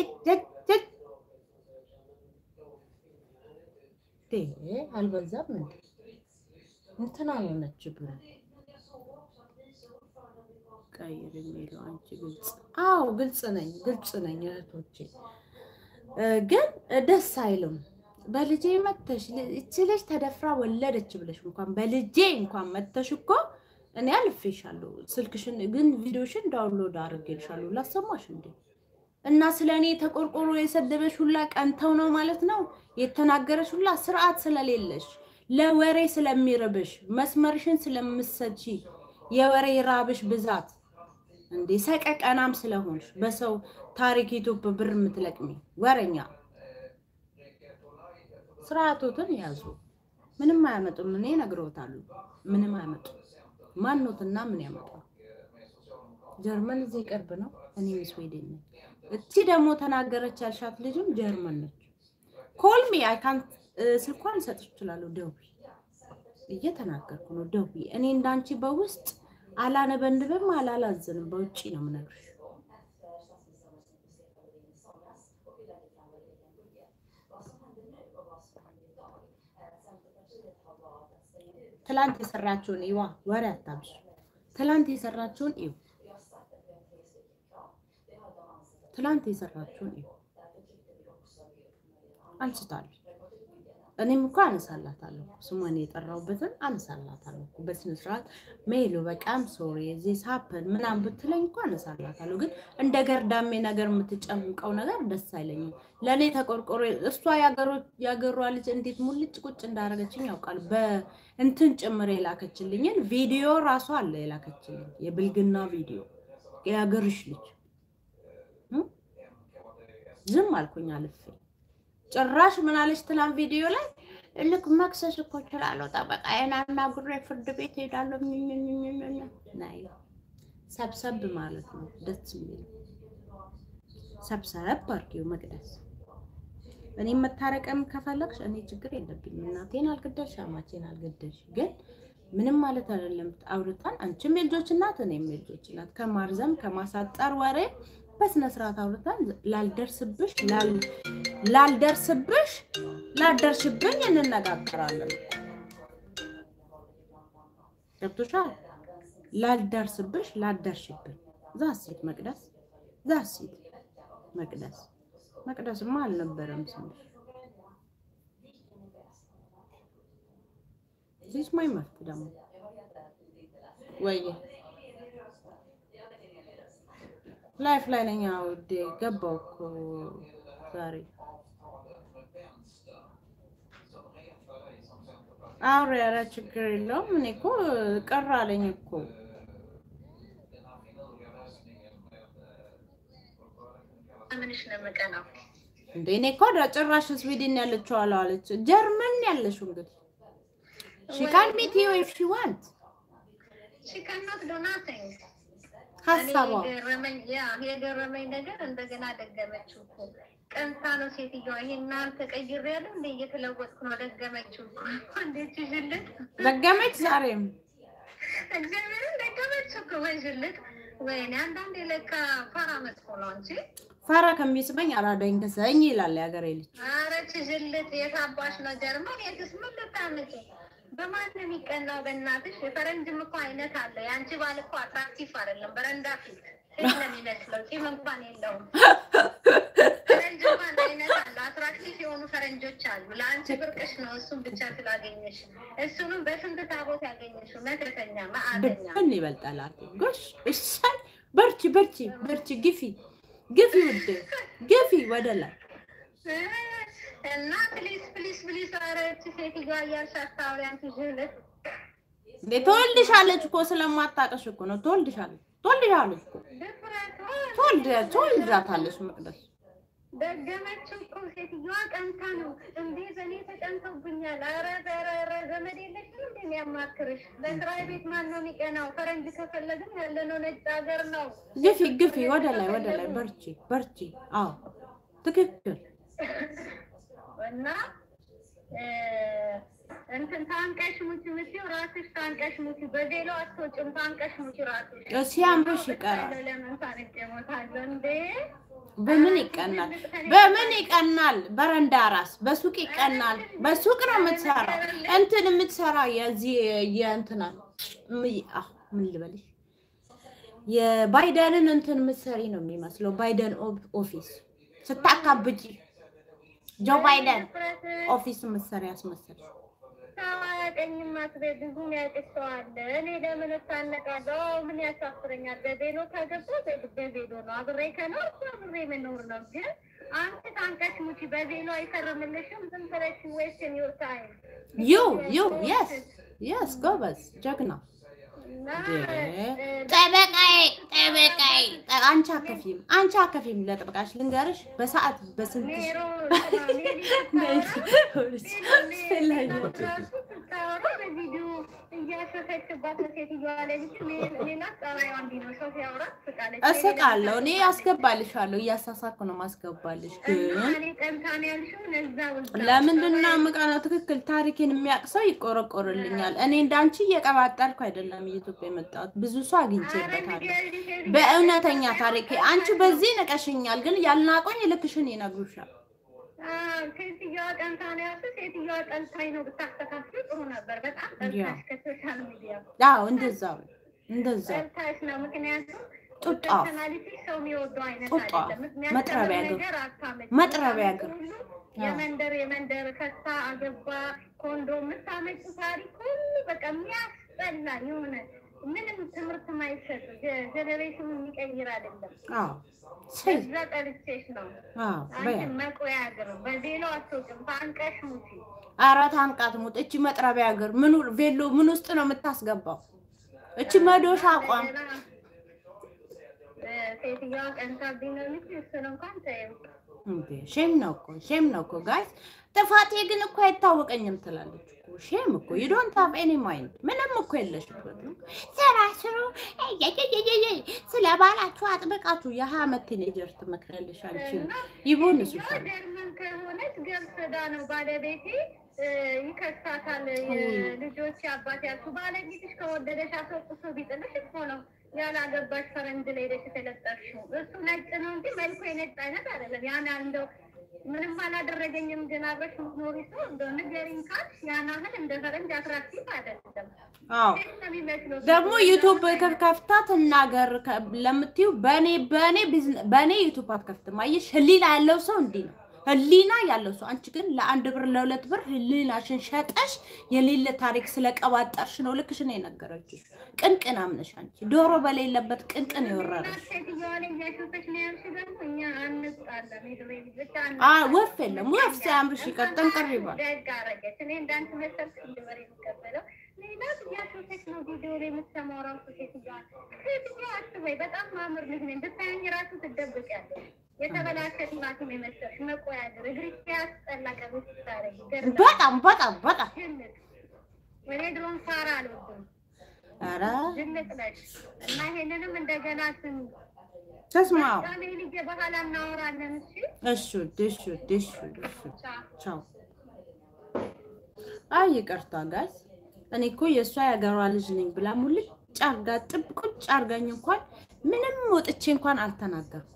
አልበዛም እንዴ? እንትና የሆነች ብሎ ቀይር የሚለው አንቺ ግልጽ። አዎ ግልጽ ነኝ፣ ግልጽ ነኝ እህቶቼ ግን ደስ አይልም። በልጄ መተሽ እቺ ልጅ ተደፍራ ወለደች ብለሽ እንኳን በልጄ እንኳን መተሽ እኮ እኔ አልፌሻለሁ። ስልክሽን ግን ቪዲዮሽን ዳውንሎድ አድርጌልሻለሁ ላሰማሽ እንዴ። እና ስለ እኔ ተቆርቆሮ የሰደበሽ ሁላ ቀንተው ነው ማለት ነው የተናገረሽ ሁላ ስርዓት ስለሌለሽ ለወሬ ስለሚርብሽ መስመርሽን ስለምሰጪ የወሬ ራብሽ ብዛት እንዴ ሰቀቀናም ስለሆንሽ በሰው ታሪክ ዩቱብ ብር የምትለቅሚ ወረኛ ስርዓቶትን ያዙ። ምንም አያመጡም። እኔ እነግረውታለሁ። ምንም አያመጡም። ማኖትና ምን ያመጣል? ጀርመን እዚህ ቅርብ ነው። እኔም ስዌድን ነኝ። እቺ ደግሞ ተናገረች ያልሻት ልጅም ጀርመን ነች። ኮልሚ አይካንት ስልኳን ሰጥሽ እችላለሁ። ደውይ፣ እየተናገርኩ ነው። ደውይ። እኔ እንዳንቺ በውስጥ አላነበንብም አላላዝንም። በውጪ ነው የምነግርሽ። ትላንት የሰራችውን ይዋ ወሬ አታብሽ። ትላንት የሰራችውን ይው ትላንት የሰራችውን ይው አንስታለሁ። እኔም እኮ አነሳላታለሁ። ስሟን የጠራሁበትን አነሳላታለሁ እኮ በስነ ስርዓት ሜሉ በቃም ሶሪ እዚህ ሳፕን ምናምን ብትለኝ እኮ አነሳላታለሁ። ግን እንደ ገርዳሜ ነገር የምትጨምቀው ነገር ደስ አይለኝም። ለእኔ ተቆርቆሮ እሷ ያገሯ ልጅ እንዴት ሙልጭ ቁጭ እንዳደረገችኝ ያውቃል። በእንትን ጭምር የላከችልኝን ቪዲዮ ራሷ አለ የላከችልኝ የብልግና ቪዲዮ የአገርሽ ልጅ ዝም አልኩኝ አልፌ ጭራሽ ምን አለች ትላንት ቪዲዮ ላይ ልክ መክሰስ እኮ እችላለሁ፣ ጠበቃዬን አናግሬ ፍርድ ቤት ሄዳለሁ። ናይ ሰብሰብ ማለት ነው ደስ የሚል ሰብሰብ አድርጊው መቅደስ። እኔ መታረቅም ከፈለግሽ እኔ ችግር የለብኝም። እናቴን አልገደልሽ፣ አማቼን አልገደልሽ፣ ግን ምንም ማለት አይደለም። አውርተን አንቺም የልጆች እናት እኔም የልጆች እናት ከማርዘም ከማሳጠር ወሬ በስነ ስርዓት አውርተን ላልደርስብሽ ላልደርስብሽ ላልደርሽብኝ እንነጋገራለን። ገብቶሻል? ላልደርስብሽ ላልደርሽብኝ ዛሴት መቅደስ ዛሴት መቅደስ መቅደስማ አልነበረም ስምሽ። ዚስ ማይ መፍት ደግሞ ወየ ላይፍ ላይ ነኝ። ውዴ ገባው እኮ ዛሬ አውሬ። ኧረ ችግር የለውም። እኔ እኮ ቀር አለኝ እኮ ምንሽ ነው የምቀናው? እንደ እኔ እኮ ጭራሽ ስዊድን ያለችው አለ አለች። ጀርመን ያለሽው እንግዲህ ሺ ካን ሚት ዩ ኢፍ ሺ ዋንት ሺ ካንኖት ዱ ናቲንግ ሀሳቧ የገረመኝ ነገር እንደገና ደገመችው እኮ ቀንታ ነው ሴትዮዋ። ይሄን አንተ ቀይሬያለሁ እንደ እየተለወጥኩ ነው ደገመችው እኮ እንዴት ይሽልት ደገመች ዛሬም እግዚአብሔርን ደገመችው እኮ ወይ ሽልት ወይኔ አንዳንዴ ለካ ፈራ መጥፎ ነው እንጂ ፈራ ከሚስበኝ አራዳኝ ከሰኝ ይላል የሀገሬ ልጅ። ኧረ ችሽልት የታባሽ ነው ጀርመን የትስ ምን ልታመጪ በማን ነው የሚቀናው? በእናትሽ የፈረንጅም እኮ አይነት አለ። የአንቺ ባል እኮ አትራክቲቭ አይደለም። በረንዳ ፊት ሴት ነው የሚመስለው። ፂም እንኳን የለውም። ፈረንጅ እንኳን አይነት አለ። አትራክቲቭ የሆኑ ፈረንጆች አሉ። ለአንቺ ብርቅሽ ነው እሱን ብቻ ስላገኘሽ። እሱንም በስንት ታቦት ያገኘሽው መተተኛ ማዕተኛ ድብን ይበልጣል። ጎሽ እሰይ፣ በርቺ በርቺ በርቺ፣ ግፊ ግፊ ውዴ ግፊ ወደ ላይ እና ፕሊስ ፕሊስ ፕሊስ አረች ሴትዮዋ እያልሻት ታውሪ አንቺ ዥልት እንዴ ትወልድሻለች እኮ ስለማታውቅሽ እኮ ነው። ትወልድሻለች ትወልድሻለች እኮ ትወልድ ትወልዳታለች። መቅደስ ደገመችው እኮ ሴትዮዋ ቀንታ ነው እንዴ በእኔ ተቀንተውብኛል። ኧረ ኧረ ኧረ ዘመድ የለሽም እንዴ የሚያማክርሽ? ለስራዬ ቤት ማን ነው የሚቀናው? ፈረንጅ ከፈለግን ያለነው ነጭ ሀገር ነው። ግፊ ግፊ ወደ ላይ ወደ ላይ በርቺ በርቺ። አዎ ትክክል እና እንትን ታንቀሽ ሙቺ ምሲው ራስሽ ታንቀሽ ሙቺ። በቬሎ አትወጭም። ታንቀሽ ሙቺ ራስሽ። ሲያምርሽ ይቀራል። ለምን ታንቄ እሞታለሁ እንዴ? በምን ይቀናል? በምን ይቀናል? በረንዳ ራስ በሱቅ ይቀናል። በሱቅ ነው የምትሰራ እንትን የምትሰራ የዚህ የእንትና ምን ልበልሽ የባይደንን እንትን የምትሰሪ ነው የሚመስለው። ባይደን ኦፊስ ስታካብጪ ጆ ባይደን ኦፊስ የምትሰሪ ያስመሰል ታዋቀኝም አትበይ። ብዙ የሚያውቅሽ ሰው አለ። እኔ ለምን እታነቃለሁ? ምን ያሳፍረኛል? በቬሎ ከገባ በቬሎ ነው። አብሬ ከኖርኩ አብሬ መኖር ነው። ግን አንቺ ታንቀሽ ሙቺ። በቬሎ አይፈርምልሽም። ዝም ብለሽ ዌስትን ዩር ታይም ዩ ዩ የስ የስ ጎበዝ ጀግና ጠበቃዬ ጠበቃዬ አንቺ አከፊም አንቺ አከፊም ለጠበቃሽ ልንገርሽ በሰዓት በስንት ሲያወራ በቪዲዮ እያሾፈችባት ነው ሴትዮዋ ላይ ልጅ ሌላ ጸባይዋ እንዲህ ነው። ሰው ሲያወራ ትስቃለች። እስቃለሁ እኔ አስገባልሻለሁ፣ እያሳሳኩ ነው ማስገባልሽ። ግን እኔ ጠንታን ያልሽውን እዛ ውዛ ለምንድን ነው የምቀናው? ትክክል ታሪኬን የሚያውቅ ሰው ይቆረቆርልኛል። እኔ እንዳንቺ እየቀባጠርኩ አይደለም ኢትዮጵያ የመጣሁት ብዙ ሰው አግኝቼበታለሁ። በእውነተኛ ታሪኬ አንቺ በዚህ ንቀሽኛል፣ ግን ያልናቆኝ ልክሽን ይነግሩሻል። ሴትዮዋ ጠንታ ነው ያልሽው። ሴትዮዋ ጠንታኝ ነው ብታስተካክል ጥሩ ነበር። በጣም ጠንታሽ ከሶሻል ሚዲያ አዎ እንደዛው እንደዛው ጠንታሽ ነው። ምክንያቱም ጡጣ ፐርሰናሊቲ ሰው የሚወደው አይነት ጡጣ አይደለም። መጥረቢያ የሚያስተምር እግር ነገር አታመጭም። መጥረቢያ እግር ሁሉ የመንደር የመንደር ፈታ አገባ ኮንዶም የምታመጪው ታሪክ ሁሉ በቃ የሚያስጠላ የሆነ ምንም ትምህርት ማይሰጥ ጀኔሬሽኑ የሚቀይር አይደለም። አዎ ሴት እዛ ጠልቼሽ ነው። አዎ በያ አንቺን መቆያ እግር በቬሎ አትወጭም። ታንቀሽ ሙቺ አራት አንቃት ሙጥ እቺ መጥረቢያ እግር ምኑ ቬሎ ምን ውስጥ ነው የምታስገባው? እቺ መዶሻ አቋም እንደገና እ፣ ሴትዮዋ ቀንታብኝ ነው እንጂ እሱን እንኳን ተይው። እንዴ ሼም ነው እኮ ሼም ነው እኮ ጋይስ። ጥፋቴ ግን እኮ አይታወቀኝም ትላለች እኮ ሼም እኮ ዩ ዶንት ሃቭ ኤኒ ማይንድ ምንም እኮ የለሽበትም። ስራ ስሩ እየየየየ ስለ ባላችሁ አጥብቃችሁ የሀያ ዓመት ቲኔጀር ትመክራለሽ አንቺ ይቦን እሱ ሴትዮዋ ጀርመን ከሆነች ገብስዳ ነው ባለቤቴ እ፣ ይከሳታል። የልጆች አባት ያልኩ ባለቤትሽ ከወደደሽ አስወቅሶ ቢጥልሽ እኮ ነው ያላገባሽ ፈረንጅ ላይ ሄደሽ የተለጠፍሽው። እሱ ነጭ ነው እንጂ መልኩ የነጭ አይነት አይደለም። ያን እንደው ምንም አላደረገኝም ግን አብረሽ የምትኖሪ ሰው እንደው ንገሪኝ ካልሽ ያን ያህል እንደ ፈረንጅ አትራክቲቭ አይደለም። አዎ ሴት ነው የሚመስለው። ደግሞ ዩቱብ ከፍታ ትናገር ከ- ለምትዩ በኔ በኔ ቢዝነ- በኔ ዩቱብ አትከፍትም። አየሽ ህሊና ያለው ሰው እንዲህ ነው። ህሊና ያለው ሰው አንቺ ግን ለአንድ ብር ለሁለት ብር ህሊናሽን ሸጠሽ የሌለ ታሪክ ስለቀባጠርሽ ነው ልክሽ ነው የነገረችሽ። ቅንቅን አምነሽ አንቺ ዶሮ በሌለበት ቅንቅን የወረረሽ ሴትዮዋ ላይ እያሾፈች ነው ያልሽ ደግሞ እኛ አንጣላም። የድሮ ልጅ ብቻ አ ወፍ የለም ወፍ ሲያምርሽ ይቀር ጠንቅር ይባል። ደግ አደረገች። እኔ እንዳንቺ መሰል ድበር የሚቀበለው ሌላ እያሾፈች ነው ቪዲዮ ላይ የምትሰማው ራሱ ሴትዮዋ ሴትዮዋ አስበይ በጣም ማምር ልጅ ነኝ ብታየኝ ራሱ ትደብቂያለሽ። የተበላሸ ቲማቲም የመሰልሽ መቆያ እግር እግርሽ ያስጠላ ቀቤት ስታረጊ ገርዳ በጣም በጣም በጣም ድንቅ እኔ ድሮም ፋራ አልወድም ኧረ ድንቅ ነሽ እና ይሄንንም እንደገና ስም ተስማው ዛኔ ልጄ በኋላ እናወራለን እሺ እሹ ድሹ ድሹ ድሹ ቻው ቻው። አይ ይቅርታ ጋዝ እኔ እኮ የእሷ የሀገሯ ልጅ ነኝ ብላ ሙልጭ አርጋ ጥብቁጭ አርጋኝ እንኳን ምንም ወጥቼ እንኳን አልተናገርኩም።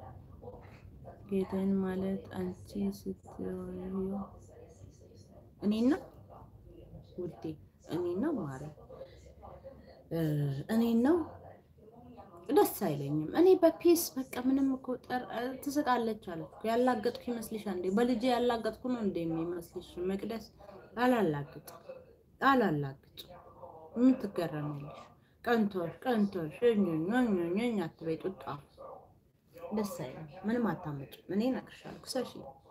ጌታን ማለት አንቺ ስትወዩ እኔ ነው ውዴ፣ እኔ ነው ማረ እኔ ነው ደስ አይለኝም። እኔ በፒስ በቃ ምንም እኮ ጠር- ትስቃለች አለ ያላገጥኩ ይመስልሻል እንዴ? በልጄ ያላገጥኩ ነው እንደ የሚመስልሽ? መቅደስ አላላግጥ አላላግጥ ምን ትገረሚያለሽ? ቀንቶሽ ቀንቶሽ ኞኞኞኞኝ አትበይ። ጡጣ ደስ አይለም። ምንም አታመጭም። እኔ እነግርሻለሁ። ክሰሺ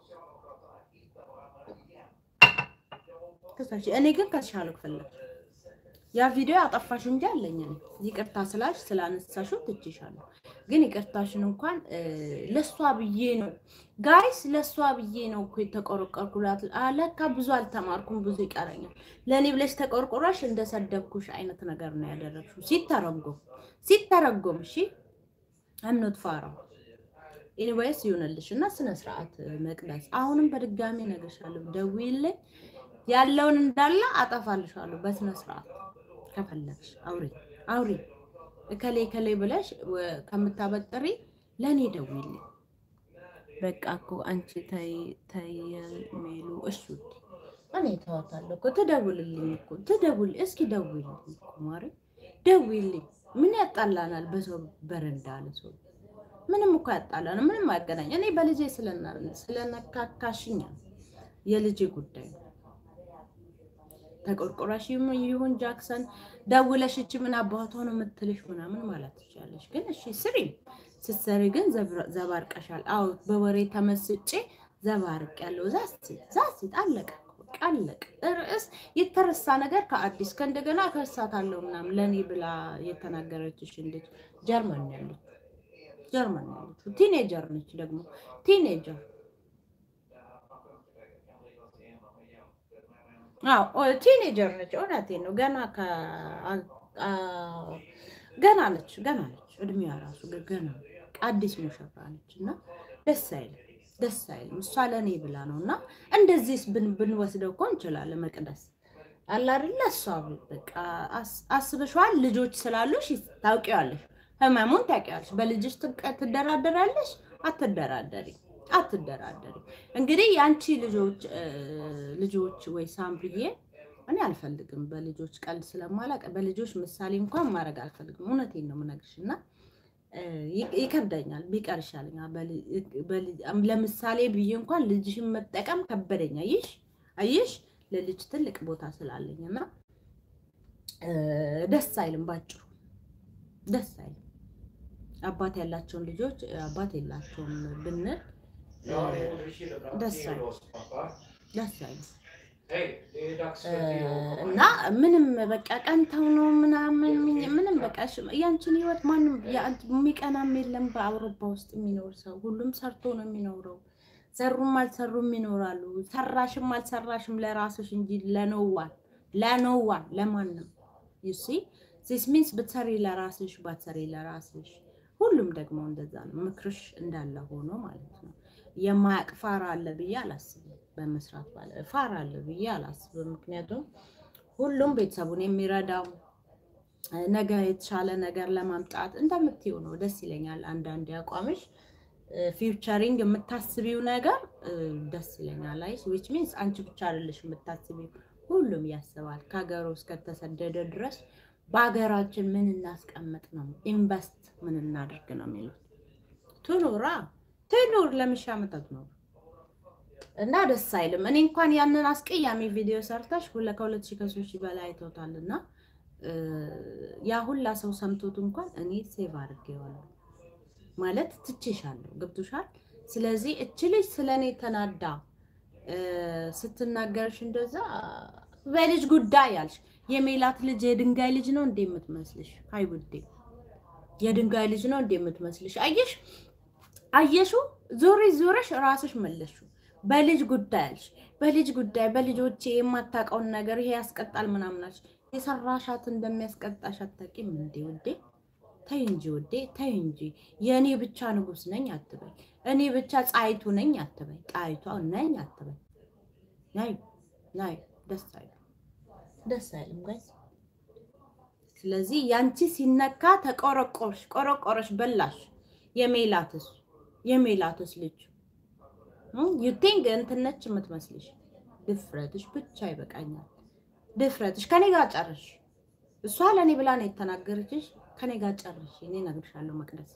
ክሰሺ። እኔ ግን ከሻለሁ ፈለግ ያ ቪዲዮ ያጠፋሽ እንጂ አለኝ እኔ ይቅርታ ስላሽ ስላነሳሽው ትችሻለሁ። ግን ይቅርታሽን እንኳን እ፣ ለሷ ብዬ ነው ጋይስ፣ ለሷ ብዬ ነው እኮ የተቆረቆርኩላት። አለካ ብዙ አልተማርኩም፣ ብዙ ይቀረኛል። ለእኔ ብለሽ ተቆርቆራሽ እንደሰደብኩሽ አይነት ነገር ነው ያደረግሽው። ሲተረጎም ሲተረጎም፣ እሺ አምኖት ፋራው ኢኒዌይስ ይሁንልሽ እና ስነ ስርዓት መቅደስ። አሁንም በድጋሚ እነግርሻለሁ፣ ደውዪልኝ ያለውን እንዳለ አጠፋልሻለሁ በስነ ስርዓት ከፈለግሽ አውሪ አውሪ እከሌ እከሌ ብለሽ ወ- ከምታበጥሪ ለእኔ ደውዪልኝ። በቃ እኮ አንቺ ተይ ተይ ሜሉ እሱ እኔ ተዋታለሁ እኮ ትደውልልኝ እኮ ትደውል እስኪ ደውልልኝ እኮ ማሪ ደውልልኝ። ምን ያጣላናል? በሰው በረንዳ አለ ሰው ምንም እኮ ያጣላን ምንም አያገናኝ። እኔ በልጄ ስለና- ስለነካካሽኛ የልጄ ጉዳይ ነው። ተቆርቆራሽ ይሁን ይሁን ጃክሰን ደውለሽ እቺ ምን አባቷ ነው የምትልሽ ምናምን ማለት ትችላለሽ። ግን እሺ ስሪ። ስትሰሪ ግን ዘብረ- ዘባርቀሻል። አዎ በወሬ ተመስጬ ዘባርቅ ያለው ዛስት ዛስት አለቀ በቃ አለቀ። ርዕስ የተረሳ ነገር ከአዲስ ከእንደገና ከሳታለሁ ምናምን ለእኔ ብላ የተናገረችሽ እንዴት ጀርመን ነው ያለችው ጀርመን ነው ያለችው። ቲኔጀር ነች ደግሞ ቲኔጀር ቲኔጀር ነች። እውነቴን ነው። ገና ከ አ- ገና ነች ገና ነች። እድሜዋ ራሱ ገና አዲስ ሙሽራ ነች እና ደስ አይልም ደስ አይልም። እሷ ለእኔ ብላ ነው እና እንደዚህ ብንወስደው እኮ እንችላለን። መቅደስ አለ አይደለ? እሷ በቃ አስ- አስበሽዋል። ልጆች ስላሉሽ ታውቂዋለሽ፣ ህመሙን ታውቂዋለሽ። በልጅሽ ትቀ- ትደራደራለሽ? አትደራደሪ አትደራደሪ። እንግዲህ የአንቺ ልጆች እ፣ ልጆች ወይ ሳምብዬ እኔ አልፈልግም። በልጆች ቀልድ ስለማላውቅ በልጆች ምሳሌ እንኳን ማድረግ አልፈልግም። እውነቴን ነው የምነግርሽ እና እ፣ ይ- ይከብደኛል፣ ቢቀር ይሻለኛል። በል- በል- ለምሳሌ ብዬ እንኳን ልጅሽን መጠቀም ከበደኝ። አየሽ አየሽ ለልጅ ትልቅ ቦታ ስላለኝ እና እ፣ ደስ አይልም፣ ባጭሩ ደስ አይልም። አባት ያላቸውን ልጆች አባት የላቸውም ብንል Ja, det är Ulrika Brandt, Dessa. det är oss, pappa. ደስ አይልም Hej, det är dags እ፣ för te och እና ምንም በቃ ቀንተው ነው ምናምን ምንም በቃ እሺ፣ ያንቺን ህይወት ማንም የአንቺ- የሚቀናም የለም። በአውሮፓ ውስጥ የሚኖር ሰው ሁሉም ሰርቶ ነው የሚኖረው። ሰሩም አልሰሩም ይኖራሉ። ሰራሽም አልሰራሽም ለራስሽ እንጂ ለኖዋን ለኖዋን ለማንም ዩሲ ዚስ ሚንስ ብትሰሪ ለራስሽ ባትሰሪ ለራስሽ ሁሉም ደግሞ እንደዛ ነው። ምክርሽ እንዳለ ሆኖ ማለት ነው። የማያቅ ፋራ አለ ብዬ አላስብም። በመስራት ባለ ፋራ አለ ብዬ አላስብም። ምክንያቱም ሁሉም ቤተሰቡን የሚረዳው ነገ የተሻለ ነገር ለማምጣት እንደምትይው ነው። ደስ ይለኛል። አንዳንድ ያቋምሽ ፊውቸሪንግ የምታስቢው ነገር እ፣ ደስ ይለኛል። አይ ዊች ሚንስ አንቺ ብቻ አይደለሽ የምታስቢው፣ ሁሉም ያስባል። ከሀገሩ እስከተሰደደ ድረስ በሀገራችን ምን እናስቀምጥ ነው ኢንቨስት ምን እናድርግ ነው የሚሉት። ትኑራ ትኑር ለምሻ መጠጥ ነው እና ደስ አይልም። እኔ እንኳን ያንን አስቀያሚ ቪዲዮ ሰርተሽ ሁለ ከሁለት ሺህ ከሶስት ሺህ በላይ አይተውታል እና እ፣ ያ ሁላ ሰው ሰምቶት እንኳን እኔ ሴቭ አድርጌዋለሁ ማለት ትቼሻለሁ። ገብቶሻል? ስለዚህ እች ልጅ ስለ እኔ ተናዳ እ፣ ስትናገርሽ እንደዛ በልጅ ጉዳይ ያልሽ የሜላት ልጅ የድንጋይ ልጅ ነው እንዴ የምትመስልሽ? አይ ውዴ የድንጋይ ልጅ ነው እንዴ የምትመስልሽ? አየሽ አየሹ ዞሬ ዞረሽ ራስሽ መለሹ። በልጅ ጉዳይ አልሽ፣ በልጅ ጉዳይ በልጆቼ የማታውቀውን ነገር ይሄ ያስቀጣል ምናምናች የሰራሻት እንደሚያስቀጣሽ አታውቂም እንዴ ውዴ? ተይ እንጂ ውዴ ተይ እንጂ። የእኔ ብቻ ንጉስ ነኝ አትበይ። እኔ ብቻ ጣይቱ ነኝ አትበይ። ጣይቷ ነኝ አትበይ። ናይ ናይ ደስ አይልም፣ ደስ አይልም ጋይስ። ስለዚህ ያንቺ ሲነካ ተቆረቆርሽ፣ ቆረቆረሽ፣ በላሽ። የሜላትስ የሜላትስ ልጅ ዩ ቲንክ እንትነች የምትመስልሽ ድፍረትሽ ብቻ ይበቃኛል። ድፍረትሽ ከኔ ጋር ጨርሽ። እሷ ለእኔ ብላ ነው የተናገረችሽ። ከኔ ጋር ጨርሽ። እኔ እነግርሻለሁ መቅደስ።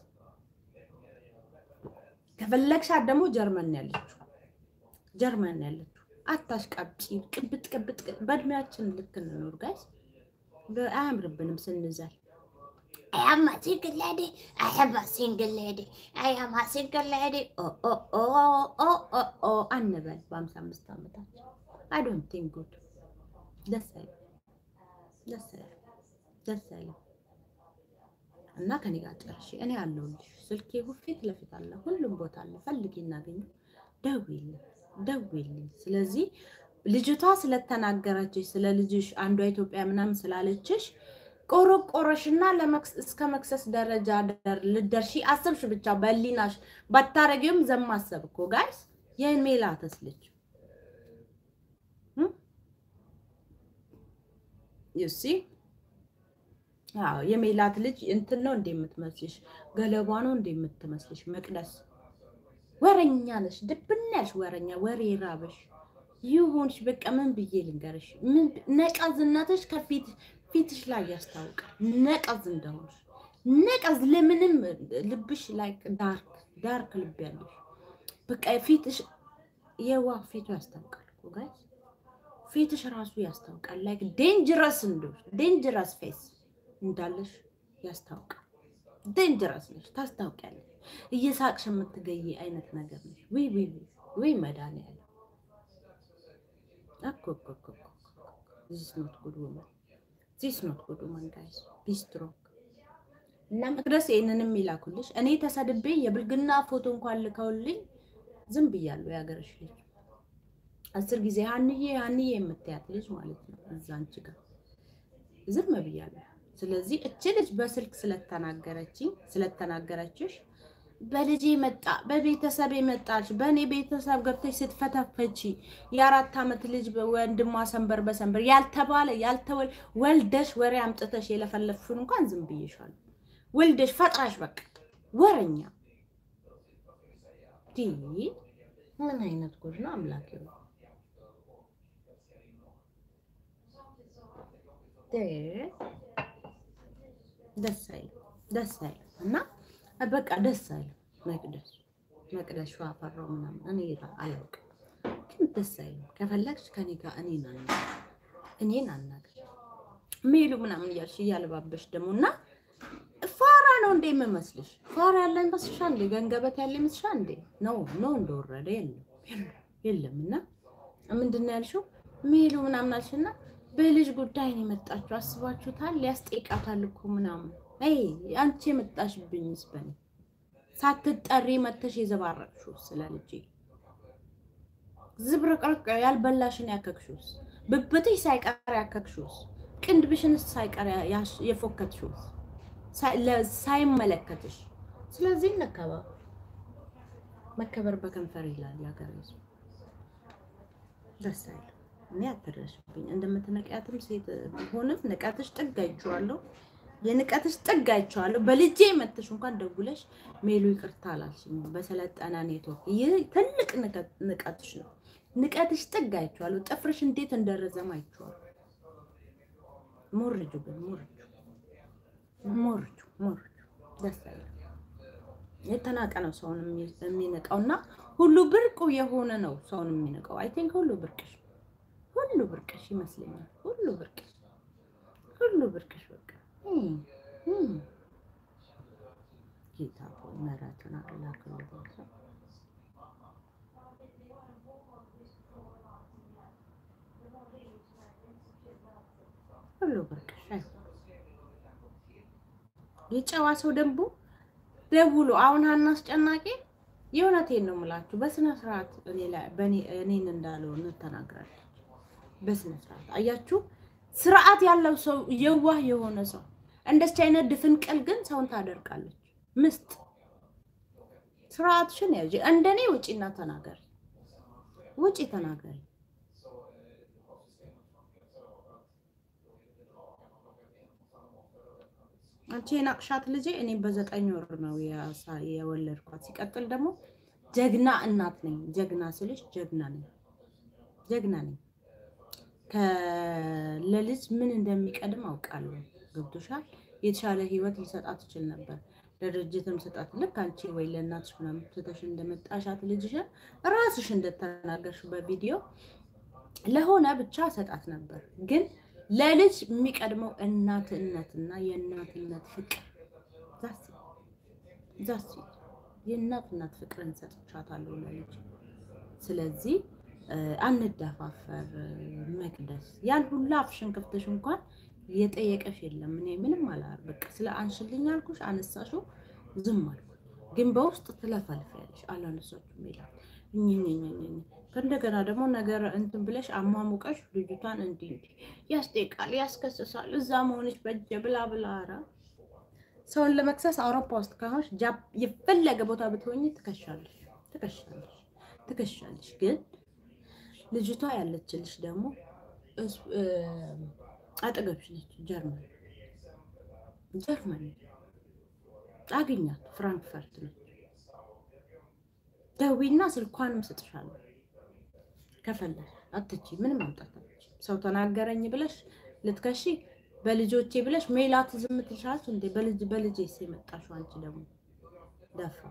ከፈለግሻት ደግሞ ጀርመን ነው ያለችው፣ ጀርመን ነው ያለችው። አታሽቃብጪ። ቅብጥ ቅብጥ ቅብጥ። በእድሜያችን ልክ እንኖር ጋይስ። አያምርብንም ስንዘል I am a single lady. I am a single lady. I am a single lady. Oh, oh, oh, oh, oh, oh. አንበል በሀምሳ አምስት ዓመታችን አይ ዶንት ቲንክ ጉድ ደስ አይልም፣ ደስ አይልም፣ ደስ አይልም። እና ከኔ ጋር ጨርሼ እኔ አለሁልሽ። ስልኬ ፊት ለፊት አለ፣ ሁሉም ቦታ አለ። ፈልጊ እናገኘ ደውይልኝ፣ ደውይልኝ። ስለዚህ ልጅቷ ስለተናገረችሽ ስለ ልጅሽ አንዷ ኢትዮጵያ ምናምን ስላለችሽ ቆረቆረሽና ለመክስ እስከ መክሰስ ደረጃ ደር- ልደርሺ አሰብሽ። ብቻ በሊናሽ ባታረጊውም ዘማሰብ እኮ ጋይስ የሜላትስ ልጅ ዩሲ አዎ የሜላት ልጅ እንትን ነው እንደ የምትመስልሽ ገለቧ ነው እንደ የምትመስልሽ መቅደስ ወረኛ ነሽ ድብን ያልሽ ወረኛ ወሬ ራበሽ ይሁንሽ በቃ ምን ብዬ ልንገርሽ ምን ነቀዝነትሽ ከፊት ፊትሽ ላይ ያስታውቃል ነቀዝ እንደሆንሽ ነቀዝ ለምንም ልብሽ ላይ ዳርክ ዳርክ ልብ ያለሽ በቃ ፊትሽ የዋ ፊቱ ያስታውቃል እኮ ጋይስ ፊትሽ ራሱ ያስታውቃል ላይክ ዴንጀረስ እንደሆንሽ ዴንጀረስ ፌስ እንዳለሽ ያስታውቃል ዴንጀረስ ነሽ ታስታውቂያለሽ እየሳቅሽ የምትገይ አይነት ነገር ነሽ ውይ ውይ ውይ ውይ መድኃኒዓለም እኮ እኮ እኮ እኮ ዚስ ኖት ጉድ ውመን ዚስ ኖት ጉድ ውመን ጋይስ ቢ ስትሮንግ እና መቅደስ ይህንንም ይላኩልሽ እኔ ተሰድቤ የብልግና ፎቶ እንኳን ልከውልኝ ዝም ብያለሁ የሀገርሽ ልጅ አስር ጊዜ ሀንዬ ሀንዬ የምትያት ልጅ ማለት ነው። እዛ አንቺ ጋር ዝም ብያለሁ። ስለዚህ እች ልጅ በስልክ ስለተናገረችኝ ስለተናገረችሽ በልጄ መጣ በቤተሰብ የመጣች በእኔ ቤተሰብ ገብተሽ ስትፈተፈቺ የአራት ዓመት ልጅ ወንድሟ ሰንበር በሰንበር ያልተባለ ያልተወል ወልደሽ ወሬ አምጥተሽ የለፈለፍሽውን እንኳን ዝም ብዬሻለሁ። ወልደሽ ፈጥራሽ በቃ ወረኛ ዲ ምን አይነት ጉድ ነው አምላክ ነው። ደስ አይልም ደስ አይልም እና በቃ ደስ አይልም። መቅደስ መቅደስ ሸዋ ፈራው ምናምን እኔ አላውቅም፣ ግን ደስ አይልም። ከፈለግሽ ከኔ ጋር እኔን አናግሪ እኔን አናግሪ ሜሉ ምናምን እያልሽ እያለባበሽ ደግሞ እና ፋራ ነው እንዴ የምመስልሽ? ፋራ ያለ ይመስልሻል እንዴ? ገንገበት ያለ ይመስልሻል እንዴ? ነው ነው እንደወረደ የለም የለም። እና ምንድን ነው ያልሽው? ሜሉ ምናምን አልሽና በልጅ ጉዳይ ነው የመጣችሁ። አስባችሁታል? ሊያስጠይቃታል እኮ ምናምን አይ አንቺ የመጣሽብኝ ስበኔ ሳትጠሪ መተሽ የዘባረቅሽው ስለ ልጄ ዝብርቅርቅ ያልበላሽን ያከክሹስ ብብትሽ ሳይቀር ያከክሹስ ቅንድብሽንስ ሳይቀር የፎከትሹስ ሳይመለከትሽ። ስለዚህ እንከባበር። መከበር በከንፈር ይላል የሀገር ሕዝብ። ደስ አይልም። እኔ አትድረሽብኝ። እንደምትነቂያትም ሴት ሆንም ንቀትሽ ጥግ አይቼዋለሁ። የንቀትሽ ጥግ አይቼዋለሁ። በልጄ መተሽ እንኳን ደውለሽ ሜሉ ይቅርታ አላልሽኝ። በሰለጠነ ኔትወርክ ይህ ትልቅ ንቀትሽ ነው። ንቀትሽ ጥግ አይቼዋለሁ። ጥፍርሽ እንዴት እንደረዘም አይቼዋለሁ። ሞርጁ ግን ሞርጁ ሞርጁ ሞርጁ ደስ አይልም። የተናቀ ነው ሰውን የሚንቀው እና ሁሉ ብርቁ የሆነ ነው ሰውን የሚንቀው። አይ ቲንክ ሁሉ ብርቅሽ ሁሉ ብርቅሽ ይመስለኛል። ሁሉ ብርቅሽ ሁሉ ብርቅሽ በቃ ጌታ ሆይ ምሕረትን አላክልኝ። ሁሉ ብርቅሽ የጨዋ ሰው ደንቡ ደውሎ አሁን ሀና አስጨናቂ የእውነቴን ነው የምላችሁ። በስነ ስርዓት እኔን እንዳልሆነ ተናግራለች። በስነ ስርዓት አያችሁ፣ ስርዓት ያለው ሰው የዋህ የሆነ ሰው እንደዚህ አይነት ድፍንቅል ግን ሰውን ታደርቃለች። ምስጥ ስርዓትሽን ያዥ። እንደኔ ውጪና ተናገሪ፣ ውጪ ተናገሪ። አንቺ የናቅሻት ልጄ እኔ በዘጠኝ ወር ነው የወለድኳት። ሲቀጥል ደግሞ ጀግና እናት ነኝ። ጀግና ስልሽ ጀግና ነኝ፣ ጀግና ነኝ። ለልጅ ምን እንደሚቀድም አውቃለሁ። ገብቶሻል? የተሻለ ህይወት ሊሰጣት ይችል ነበር። ለድርጅትም ስጣት። ልክ አንቺ ወይ ለእናትሽ ምናምን ትተሽ እንደመጣሻት ልጅሽን ራስሽ እንደተናገርሽ በቪዲዮ ለሆነ ብቻ ሰጣት ነበር ግን ለልጅ የሚቀድመው እናትነትና የእናትነት ፍቅር ዛስ የእናትነት ፍቅርን ሰጥቻታለሁ ለልጅ። ስለዚህ አንደፋፈር። መቅደስ ያን ሁላ አፍሽን ከፍተሽ እንኳን የጠየቀሽ የለም። እኔ ምንም አላር በቃ ስለ አንሽልኝ አልኩሽ፣ አነሳሽው፣ ዝም አልኩ። ግን በውስጥ ትለፈልፊያለሽ። አላነሳችሁም ይላል እኝኝኝኝ ከእንደገና ደግሞ ነገር እንትን ብለሽ አሟሙቀሽ ልጅቷን እንዲህ እንዲህ ያስጠይቃል፣ ያስከስሳል፣ እዛ መሆንሽ በጀ ብላ ብላ። ኧረ ሰውን ለመክሰስ አውሮፓ ውስጥ ከሆንሽ የፈለገ ቦታ ብትሆኝ ትከሻለሽ፣ ትከሻለሽ፣ ትከሻለሽ። ግን ልጅቷ ያለችልሽ ደግሞ አጠገብሽ ነች። ጀርመን ጀርመን አግኛት፣ ፍራንክፈርት ነች። ደዊና ስልኳንም ስጥሻለሁ ከፈለሽ አትቺ ምንም አምጣት አትችይም። ሰው ተናገረኝ ብለሽ ልትከሺ በልጆቼ ብለሽ ሜላት ዝም ትልሻለች እንዴ? በልጅ በልጄ የመጣሽው አንቺ ደግሞ ደፋ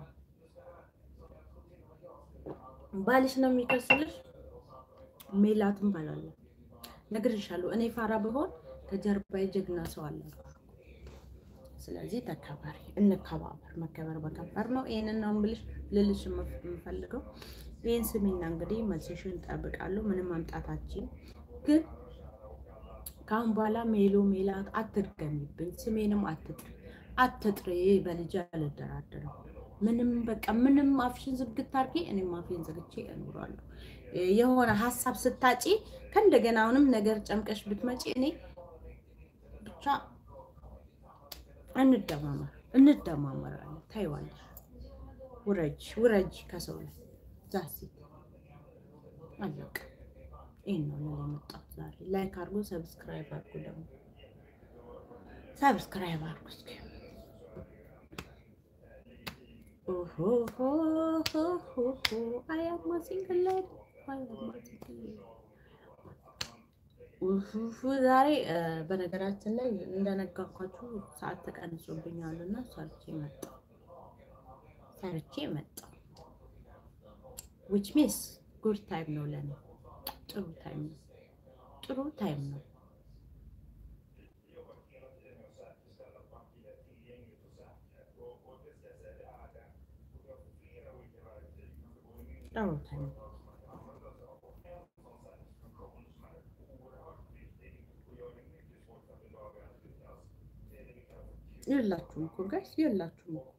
ባልሽ ነው የሚከስልሽ። ሜላትም ባላለሁ ነግሬሻለሁ። እኔ ፋራ ብሆን ከጀርባዬ ጀግና ሰው አለ። ስለዚህ ተከበሪ፣ እንከባበር። መከበር በከንፈር ነው። ይሄንን ነው ብልሽ ልልሽ የምፈልገው። ይህን ስሚና እንግዲህ መልስሽን እጠብቃለሁ። ምንም ማምጣታችን ግን ከአሁን በኋላ ሜሎ ሜላት አትድገሚብኝ፣ ስሜንም አትጥሪ አትጥሪ። በልጅ አልደራደርም። ምንም በቃ ምንም አፍሽን ዝግት አድርጌ እኔም አፌን ዘግቼ እኖራለሁ። የሆነ ሀሳብ ስታጪ ከእንደገና አሁንም ነገር ጨምቀሽ ብትመጪ እኔ ብቻ እንደማመር እንደማመራለን። ታይዋለሽ። ውረጅ ውረጅ ከሰው ላይ ዛሲ አለቀ። ይህን ነው ልል የመጣሁት ዛሬ። ላይክ አድርጎ ሰብስክራይብ አድርጎ ደግሞ ሰብስክራይብ አድርጎ እስኪ አያማ ሲንግል ላይ አያማ ሲንግል ውፉፉ ዛሬ በነገራችን ላይ እንደነገርኳችሁ ሰዓት ተቀንሶብኛል እና ሰርቼ መጣሁ ሰርቼ መጣሁ። ዊች ሚንስ ጉድ ታይም ነው ለኔ፣ ጥሩ ታይም ነው፣ ጥሩ ታይም ነው። ጥሩ ታይም ነው። የላችሁም እኮ ጋይስ የላችሁም እኮ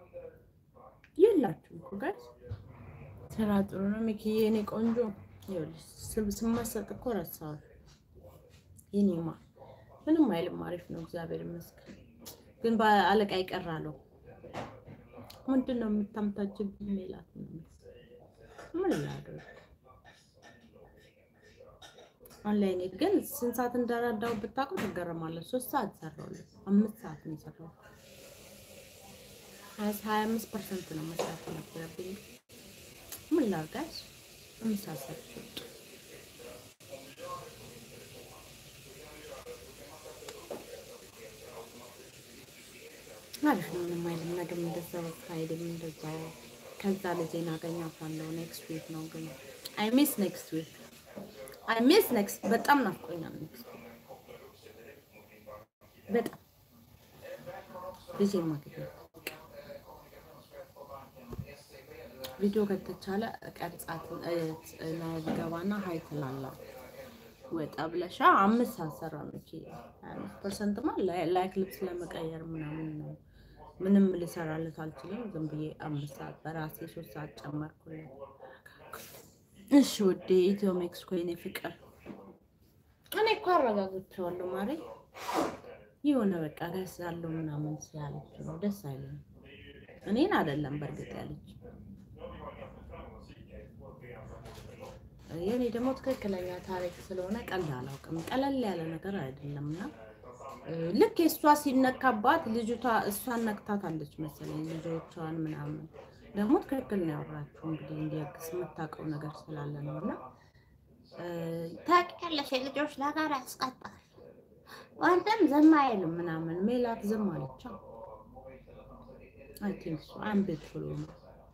የላችሁም እኮ ጋይስ። ስራ ጥሩ ነው ሚኪዬ፣ የኔ ቆንጆ። ይኸውልሽ ስመሰጥ እኮ ረሳሁሽ የኔማ። ምንም አይልም፣ አሪፍ ነው፣ እግዚአብሔር ይመስገን። ግን በአለቃ ይቀራለሁ። ምንድን ነው የምታምታችብኝ? ሜላት ምን ላድርግ? ኦንላይን ግን ስንት ሰዓት እንደረዳው ብታውቁ ትገረማለች። ሶስት ሰዓት ሰራሁለት፣ አምስት ሰዓት ነው የሰራሁት። ሀያ አምስት ፐርሰንት ነው መስራት የነበረብኝ። ምን ላድርጋች? አምስት ሰዓት ሰርቼ ወጣሁ። አሪፍ ነው፣ ምንም አይልም። ነገም እንደዛ በቃ አይደለም እንደዛ። ከዛ ልጄን አገኛታለሁ ኔክስት ዊክ ነው ግን አይ ሚስ ኔክስት ዊክ አይ ሚስ ኔክስት በጣም ናፍቆኛል። ኔክስት በጣም ልጄ ማግኘት ቪዲዮ ከተቻለ ቀርጻት ላይቭ ገባና ሀይ ትላላ ወጣ ብለሻ አምስት አሰራ ነው ኪ አምስት ፐርሰንትማ ላይክ ልብስ ለመቀየር ምናምን ነው። ምንም ልሰራለት አልችልም። ዝም ብዬ አምስት ሰዓት በራሴ ሶስት ሰዓት ጨመርኩለት። እሺ ውዴ ኢትዮ ሜክሲኮ የኔ ፍቅር እኔ እኮ አረጋግቼዋለሁ ማሬ የሆነ በቃ ደስ ያለው ምናምን ሲያለች ነው ደስ አይልም። እኔን አይደለም በእርግጥ ያለች የኔ ደግሞ ትክክለኛ ታሪክ ስለሆነ ቀልድ አላውቅም። ቀለል ያለ ነገር አይደለም እና ልክ የእሷ ሲነካባት ልጅቷ እሷን ነክታታለች መሰለኝ ልጆቿን ምናምን ደግሞ ትክክል ነው ያወራችሁ። እንግዲህ እንዲያግስ የምታውቀው ነገር ስላለ ነው እና ታውቂያለሽ የልጆች ነገር ያስቀጣል። ወንድም ዝም አይልም ምናምን ሜላት ዝም አለቻ። አይ ቲንክ ሶ አም ቤትፉል ነው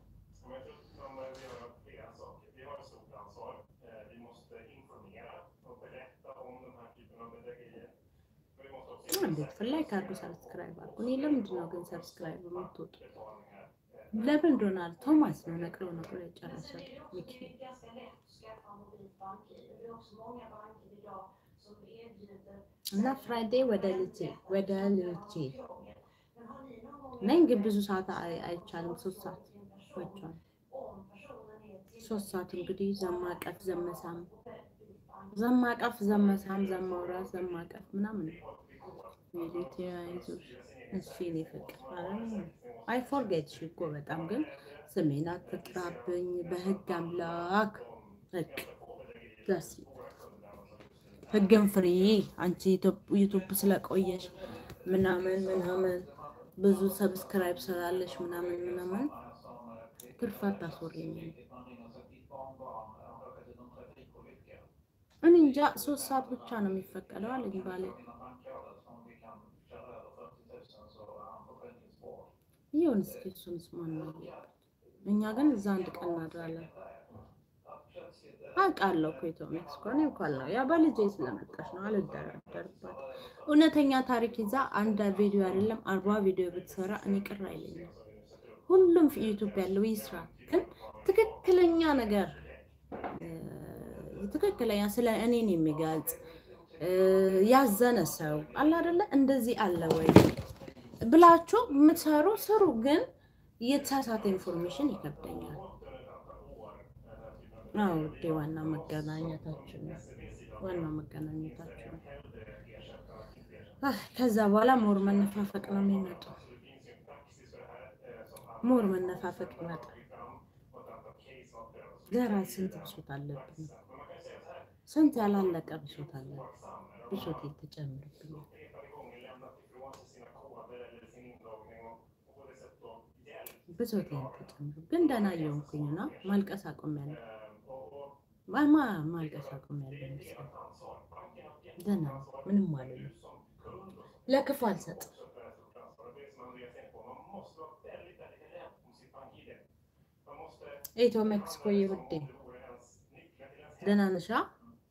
ቤትፉል ላይ ካርዱ ሰብስክራይብ አድርጉ። እኔ ለምንድን ነው ግን ሰብስክራይብ የምትወጡ? ለምን ዶናልድ ቶማስ ነው ነቅሎ ነቅሎ የጨረሰው ሚኪ እና ፍራይዴ ወደ ልጄ ወደ ልጄ ነኝ ግን ብዙ ሰዓት አይቻልም። ሶስት ሰዓት ወጥቷል። ሶስት ሰዓት እንግዲህ ዘማቀፍ ዘመሳም ዘማቀፍ ዘመሳም ዘማውራት ዘማቀፍ ምናምን ቤት ያይዞሽ እሺ እኔ ፍቅር አይ ፎርጌት ሺ እኮ በጣም ግን ስሜን አትጥራብኝ በህግ አምላክ ህግ ዛሲ ህግን ፍሪ አንቺ ዩቱብ ስለቆየሽ ምናምን ምናምን ብዙ ሰብስክራይብ ስላለሽ ምናምን ምናምን ትርፋት ታስወሪኝ። እኔ እንጃ ሶስት ሰዓት ብቻ ነው የሚፈቀደው አለኝ ባለ ይሁን እስኪ እሱንስ ማን ነው እኛ ግን እዛ አንድ ቀን እናድራለን። አውቃለሁ እኮ ኢትዮ ሜክሲኮ እኔ እንኳን ነው ያ በልጄ ስለመጣች ነው አልደራደርባት። እውነተኛ ታሪክ ይዛ አንድ ቪዲዮ አይደለም አርባ ቪዲዮ ብትሰራ እኔ ቅር አይለኝም። ሁሉም ዩቱብ ያለው ይስራ፣ ግን ትክክለኛ ነገር ትክክለኛ ስለ እኔን የሚገልጽ ያዘነ ሰው አለ አይደለ? እንደዚህ አለ ወይ ብላችሁ የምትሰሩ ስሩ። ግን የተሳሳተ ኢንፎርሜሽን ይከብደኛል። አዎ ውዴ፣ ዋና መገናኘታችን ነው። ዋና መገናኘታችን ነው። አህ፣ ከዛ በኋላ ሞር መነፋፈቅ ነው የሚመጣው። ሞር መነፋፈቅ ይመጣል። ገራ ስንት ብሶት አለብኝ፣ ስንት ያላለቀ ብሶት አለብኝ። ብሶት የተጨምርብኛል። ብሶት የተጨምር ግን ደህና እየሆንኩኝ ነው። ማልቀስ አቆሚያለሁ። ማማ ማልቀስ አቆሚያለሁ መሰለኝ። ደህና ነው። ምንም ማለት ነው። ለክፉ አልሰጥም። ኢትዮ ሜክሲኮ ውዴ ደህና ነሽ? አ?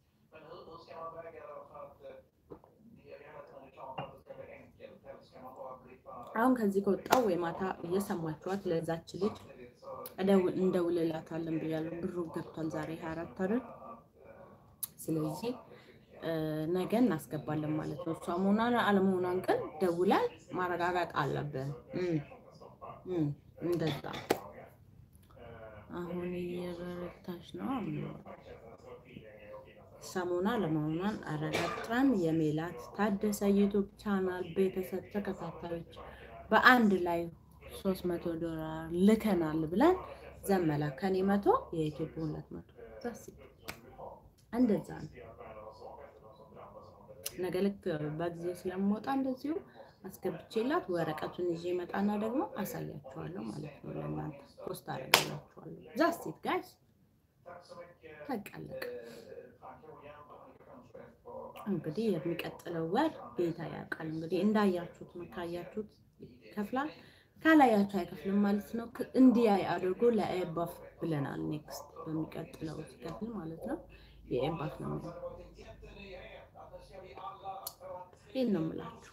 አሁን ከዚህ ከወጣው ወይ ማታ እየሰማችኋት ለዛች ልጅ እደው- እንደውልላታለን ብያለሁ። ብሩ ገብቷል ዛሬ ሀያ አራት አይደል? ስለዚህ እ፣ ነገ እናስገባለን ማለት ነው። እሷ መሆኗን አለመሆኗን ግን ደውለን ማረጋገጥ አለብን። እም፣ እም፣ እንደዛ አሁን እየበረታች ነው። ሰሞኗ ለመሆኗን አረጋግጠን የሜላት ታደሰ ዩቱብ ቻናል ቤተሰብ ተከታታዮች በአንድ ላይ ሶስት መቶ ዶላር ልከናል ብለን ዘመላ ከኔ መቶ የኢትዮጵያ ሁለት መቶ በስ እንደዛ ነው። ነገ ልክ በጊዜ ስለምወጣ እንደዚሁ አስገብቼላት ወረቀቱን ይዤ መጣና ደግሞ አሳያችኋለሁ ማለት ነው። ለእናንተ ፖስት አደርጋላችኋለሁ። ዛስቲት ጋይስ ተቀለቀ። እንግዲህ የሚቀጥለው ወር ጌታ ያውቃል። እንግዲህ እንዳያችሁት ነው። ካያችሁት ይከፍላል፣ ካላያችሁ አይከፍልም ማለት ነው። ክ- እንዲያይ አድርጎ ለኤባፍ ብለናል። ኔክስት በሚቀጥለው ሲከፍል ማለት ነው የኤባፍ ነው የሚሆነው። ይህን ነው የምላችሁ።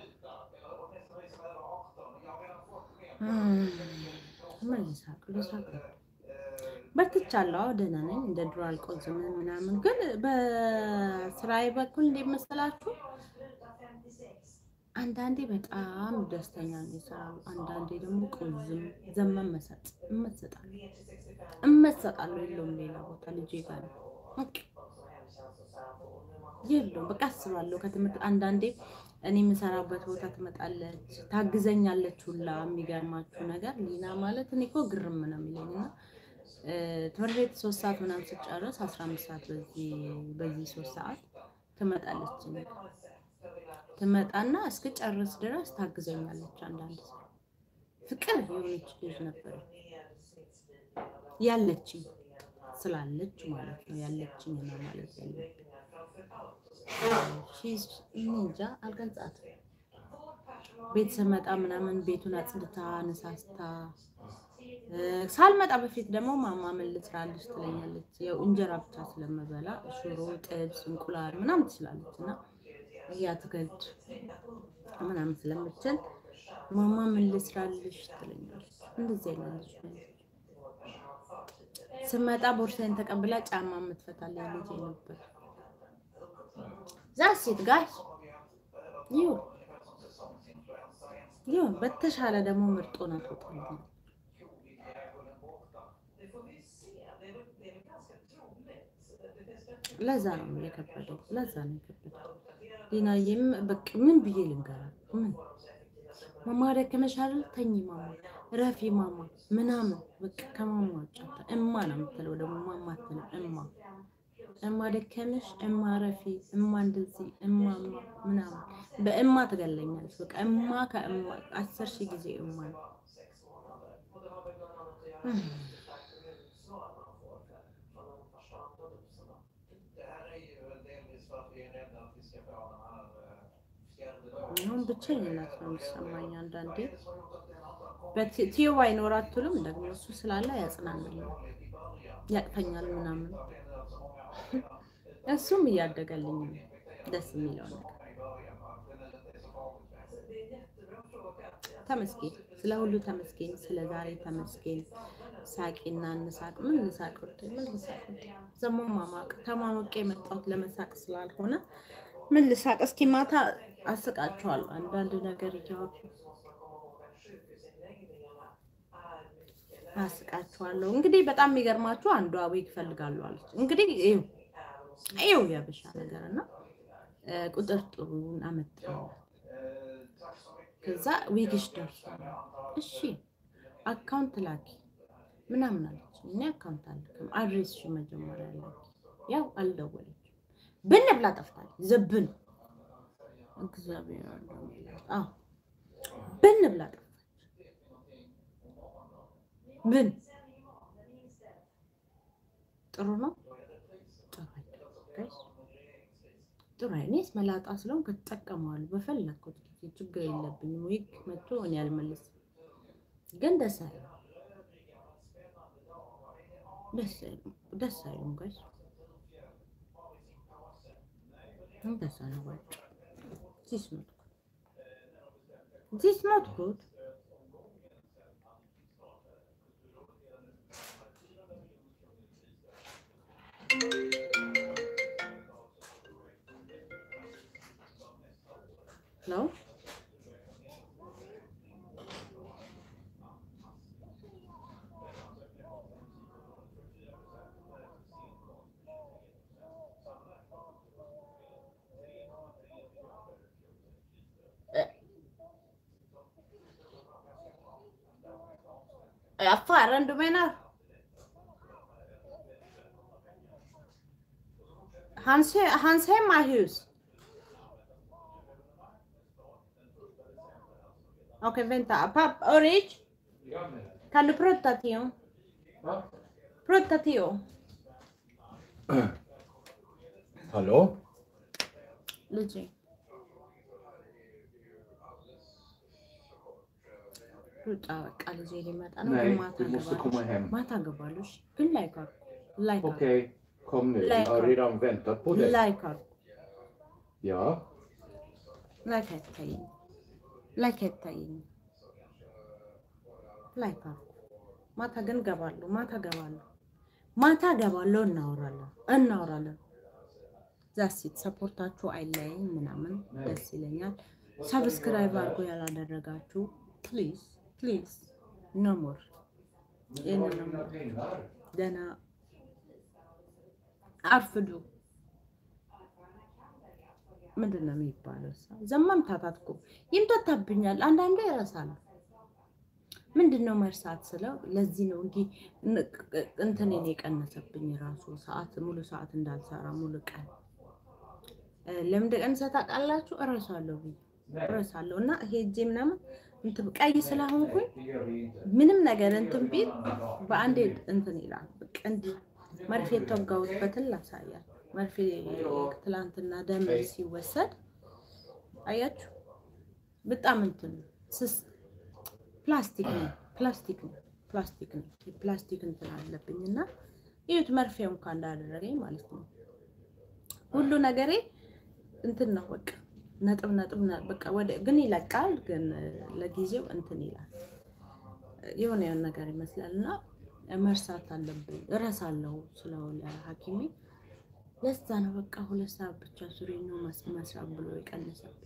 እም፣ ምን ልሳቅ ልሳቅ ነው በርትቻለሁ። አዎ ደህና ነኝ። እንደ ድሮ አልቆዝም ምናምን። ግን በስራዬ በኩል እንዴት መሰላችሁ? አንዳንዴ በጣም ደስተኛ ነው ይሰራሉ፣ አንዳንዴ ደግሞ ቆዝም ዘመን መሰጥ እመሰጣለሁ እመሰጣለሁ። የለውም ሌላ ቦታ ልጄ ጋር ነው በቃ የለውም በቃ አስባለሁ። ከትምህርት አንዳንዴ እኔ የምሰራበት ቦታ ትመጣለች፣ ታግዘኛለች ሁላ። የሚገርማችሁ ነገር ሊና ማለት እኔ እኮ ግርም ነው የሚለኝ እና እ፣ ትምህርት ቤት ሶስት ሰዓት ምናምን ስጨርስ አስራ አምስት ሰዓት በዚህ በዚህ ሶስት ሰዓት ትመጣለች እኔ ጋር። ትመጣና እስክጨርስ ድረስ ታግዘኛለች። አንዳንድ ሰው ፍቅር የሆነች ልጅ ነበረች ያለችኝ ስላለች ማለት ነው ያለችኝ ነው ማለት ያለብኝ ሺዝ እኔ እንጃ አልገልጻትም። ቤት ስመጣ ምናምን ቤቱን አጽድታ ነሳስታ እ፣ ሳልመጣ በፊት ደግሞ ማማ ምን ልስራልሽ ትለኛለች። ያው እንጀራ ብቻ ስለምበላ ሽሮ፣ ጥብስ፣ እንቁላል ምናምን ትችላለች እና የአትክልት ምናምን ስለምችል ማማ ምን ልስራልሽ ትለኛለች። እንደዚህ አይነት ልጅ ነች። ስመጣ ቦርሳዬን ተቀብላ ጫማ የምትፈታልኝ ልጅ ነበር። ዛሴት ጋሽ ይሁን ይሁን በተሻለ ደግሞ ምርጦ ናት ወጣልኝ ለዛ ነው የከበደው። ለዛ ነው የከበደው። ዲናዬም በቃ ምን ብዬ ልንገራት? ምን ማማ ደከመሽ አይደል? ተኝ ማማ፣ ረፊ ማማ ምናምን በቃ ከማማ ውጭ አታ- እማ ነው የምትለው። ደግሞ ማማ አትልም። እማ እማ ደከመሽ፣ እማ ረፊ፣ እማ እንደዚህ፣ እማማ ምናምን በእማ ትገለኛለች። በቃ እማ ከእማ አስር ሺህ ጊዜ እማ ነው። አሁን ብቸኝነት ነው የሚሰማኝ አንዳንዴ። በቲዮ ባይኖር አትሉም ደግሞ እሱ ስላለ ያጽናናኛል፣ ያቅፈኛል ምናምን። እሱም እያደገልኝ ነው ደስ የሚለው ነገር። ተመስገን፣ ስለ ሁሉ ተመስገን፣ ስለ ዛሬ ተመስገን። ሳቂና እንሳቅ። ምን ልሳቅ ወደ ምን ልሳቅ ወደ ዘሞ ማማቅ ተማሞቄ የመጣሁት ለመሳቅ ስላልሆነ ምን ልሳቅ? እስኪ ማታ አስቃችኋለሁ አንዳንድ ነገር እያወሩ አስቃችኋለሁ። እንግዲህ በጣም የሚገርማችሁ አንዷ ዊግ እፈልጋለሁ አለች። እንግዲህ ይኸው ይኸው የብሻ ነገር እና እ፣ ቁጥርጥሩን አመጣው። ከዛ ዊግሽ ደርሷል። እሺ አካውንት ላኪ ምናምን አለች። እኔ አካውንት አልክም አድሬስሽ መጀመሪያ ላኪ። ያው አልደወለችም። ብን ብላ ጠፍታለች። ዘብን እግዚአብሔር አለው። አዎ ብን ብላ ጠፍታለች። ብን ጥሩ ነው። ጥሩ አይደለም ጋይስ፣ ጥሩ አይ- እኔስ መላጣ ስለሆንኩ እጠቀመዋለሁ በፈለግኩት ጊዜ ችግር የለብኝም። ዊግ መጥቶ እኔ አልመልስም፣ ግን ደስ አይልም፣ ደስ አይልም፣ ደስ አይልም ጋይስ። እንደዛ ነው ባጭ ዚስ ኖት ጉድ ዚስ ኖት ጉድ ነው Affären du menar? Hans, he- hans hemmahus? Okej, vänta. Papp, Ulrich, Ja, men. kan du prata till honom? Va? Prata till honom. Hallå? Luigi. ሩጫ በቃ ልጄ ሊመጣ ነው። Nej, ግን ማታ du måste ገባለሁ። komma hem. ማታ ገባለሁ። እሺ? ግን ላይክ አድርጉ። ላይክ አድርጉ። Okej, kom nu. Jag har redan väntat på dig. ላይክ አድርጉ። Ja. ላይክ አይታየኝም። ላይክ አይታየኝም። ላይክ አድርጉ። ማታ ግን ገባለሁ። ማታ ገባለሁ። ማታ ገባለሁ። እናወራለን እናወራለን። ዛሲት ሰፖርታችሁ አይለያይም ምናምን ደስ ይለኛል። ሰብስክራይብ አድርጎ ያላደረጋችሁ ፕሊዝ ፕሊዝ ኖ ሞር ይህንን ነው የምለው። ደህና አርፍዱ። ምንድን ነው የሚባለው? እሷ ዘመምታታት እኮ ይምታታብኛል። አንዳንዴ እረሳለሁ። ምንድን ነው መርሳት ስለው ለዚህ ነው እንዲህ እንትኔን የቀነሰብኝ ራሱ ሰዓት ሙሉ ሰዓት እንዳልሰራ ሙሉ ቀን እ፣ ለምን እንደቀነሰ ታውቃላችሁ? እረሳለሁ ብዬ እረሳለሁ እና ሄጄ ምናምን እንትን ቀይ ስለሆንኩኝ ምንም ነገር እንትን ቢል በአንዴ እንትን ይላል። በቃ እንዲህ መርፌ የተወጋሁበትን ላሳያል። መርፌ ትላንትና ደም ሲወሰድ አያችሁ፣ በጣም እንትን ነው። ስስ ፕላስቲክ ነው፣ ፕላስቲክ ነው፣ ፕላስቲክ ነው። ፕላስቲክ እንትን አለብኝ እና ይሁት መርፌው እንኳን እንዳደረገኝ ማለት ነው። ሁሉ ነገሬ እንትን ነው በቃ ነጥብ ነጥብ ነ- በቃ ወደ ግን ይለቃል፣ ግን ለጊዜው እንትን ይላል የሆነ የሆነ ነገር ይመስላል እና መርሳት አለብኝ እረሳለሁ ስለሆነ ሐኪሜ ለዛ ነው በቃ ሁለት ሰዓት ብቻ ሱሪ ነው መስ- መስራት ብሎ የቀነሰብኝ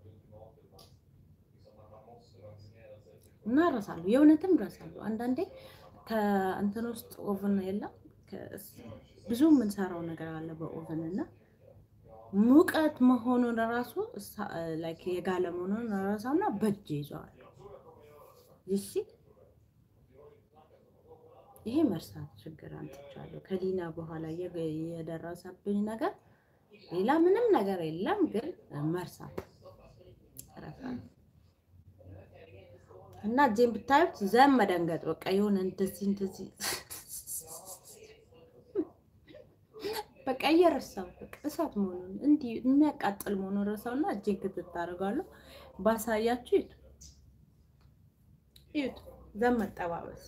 እና እረሳለሁ፣ የእውነትም እረሳለሁ። አንዳንዴ ከእንትን ውስጥ ኦቨን የለም ከስ- ብዙ የምንሰራው ነገር አለ በኦቨን እና ሙቀት መሆኑን ራሱ እሳ- ላይክ የጋለ መሆኑን ራሳና በእጅ ይዘዋል። ይሲ ይሄ መርሳት ችግር አምጥቻለሁ። ከዲና በኋላ የገ- የደረሰብኝ ነገር ሌላ ምንም ነገር የለም፣ ግን መርሳት እረሳለሁ። እና እጄን ብታዩት ዘም መደንገጥ በቃ የሆነ እንደዚህ እንደዚህ በቃ እየረሳሁ በቃ እሳት መሆኑን እንዲህ የሚያቃጥል መሆኑን ረሳውና እጄን ክትት አደርጋለሁ። ባሳያችሁ ይቱ ይቱ ዘም መጠባበስ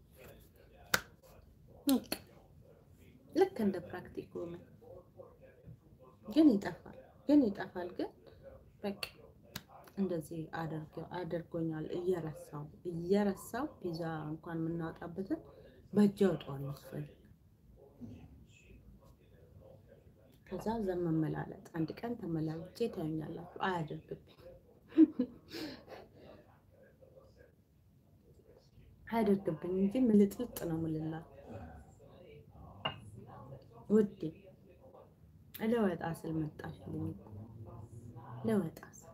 በቃ ልክ እንደ ፕራክቲክ ሆነ። ግን ይጠፋል፣ ግን ይጠፋል። ግን በቃ እንደዚህ አድርገ- አድርጎኛል። እየረሳው እየረሳው ፒዛ እንኳን የምናወጣበትን በእጅ አውጣዋለሁ ስፈልግ ከዛ ዘን መመላለጥ አንድ ቀን ተመላልጬ ታዩኛላችሁ። አያደርግብኝ አያደርግብኝ እንጂ ምልጥልጥ ነው ምልላት ውዴ ለወጣ ስል መጣሽልኝ እኮ ለወጣ ስል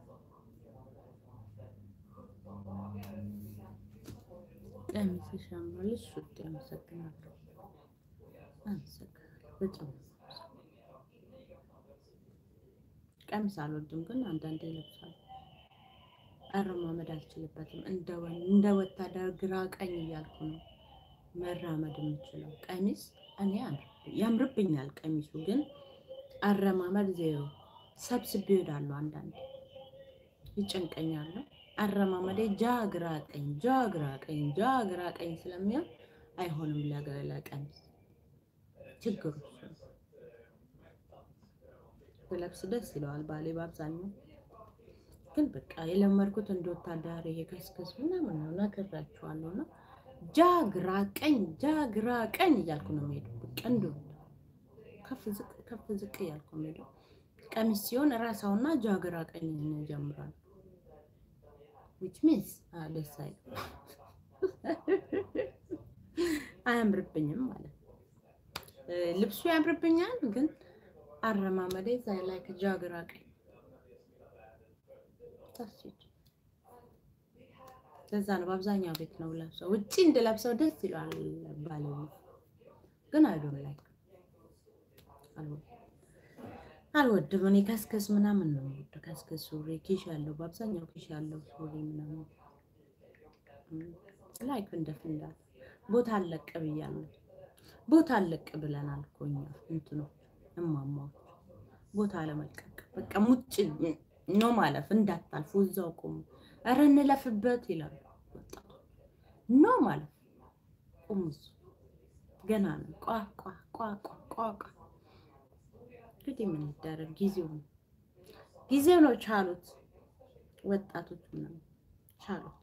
ቀሚስሽ ያምራልሽ ውዴ አመሰግናለሁ አመሰግናለሁ በጣም ቀሚስ አልወድም ግን አንዳንዴ ይለብሳል አረማመድ አልችልበትም እንደ ወ- እንደ ወታደር ግራ ቀኝ እያልኩ ነው መራመድ የምችለው ቀሚስ እኔ ያምርብ- ያምርብኛል ቀሚሱ ግን አረማመድ ዜሮ ሰብስቤ እሄዳለሁ አንዳንዴ ይጨንቀኛል አረማመዴ ጃ ግራ ቀኝ ጃ ግራ ቀኝ ጃ ግራ ቀኝ ስለሚሆን አይሆንም ለገ- ለቀሚስ ችግሩ እሱ ነው። ብለብስ ደስ ይለዋል ባሌ በአብዛኛው ግን በቃ የለመድኩት እንደ ወታደር ይሄ ከስከስ ምናምን ነው ነግራችኋለሁ እና ጃ ግራ ቀኝ ጃ ግራ ቀኝ እያልኩ ነው የምሄደው በቃ እንደ ከፍ ዝቅ ከፍ ዝቅ እያልኩ ነው የምሄደው ቀሚስ ሲሆን ራሳውና ጃ ግራ ቀኝ ይጀምራል which means ah, ደስ አይልም አያምርብኝም ማለት ነው እ፣ ልብሱ ያምርብኛል ግን አረማመዴ ዛይ ላይ ከጃ ግራ ቀኝ ታስጭ ለዛ ነው በአብዛኛው ቤት ነው ለብሰው ውጪ እንድለብሰው ደስ ይለዋል ባለቤት ግን አይዶን ላይ አልወድም እኔ ከስከስ ምናምን ነው የምወደው ከስከስ ሱሪ ኪሽ ያለው በአብዛኛው ኪሽ ያለው ሱሪ ምናምን ላይክ እንደ ፍንዳታ ቦታ አለቅ ብያለሁ ቦታ አለቅ ብለናል እኮ እኛ እንትኖች እማማዎች ቦታ ለመልቀቅ በቃ ሙጭ ነው ማለፍ እንዳታልፉ እዛው ቁሙ ኧረ እንለፍበት ይላሉ ወጣቶች ኖ ማለፍ ቁሙ እዛው ገና ነው ቋ ቋ ቋ ቋ ቋ ቋ እንግዲህ ምን ይደረግ ጊዜው ነው ጊዜው ነው ቻሉት ወጣቶች ምናምን ቻሉት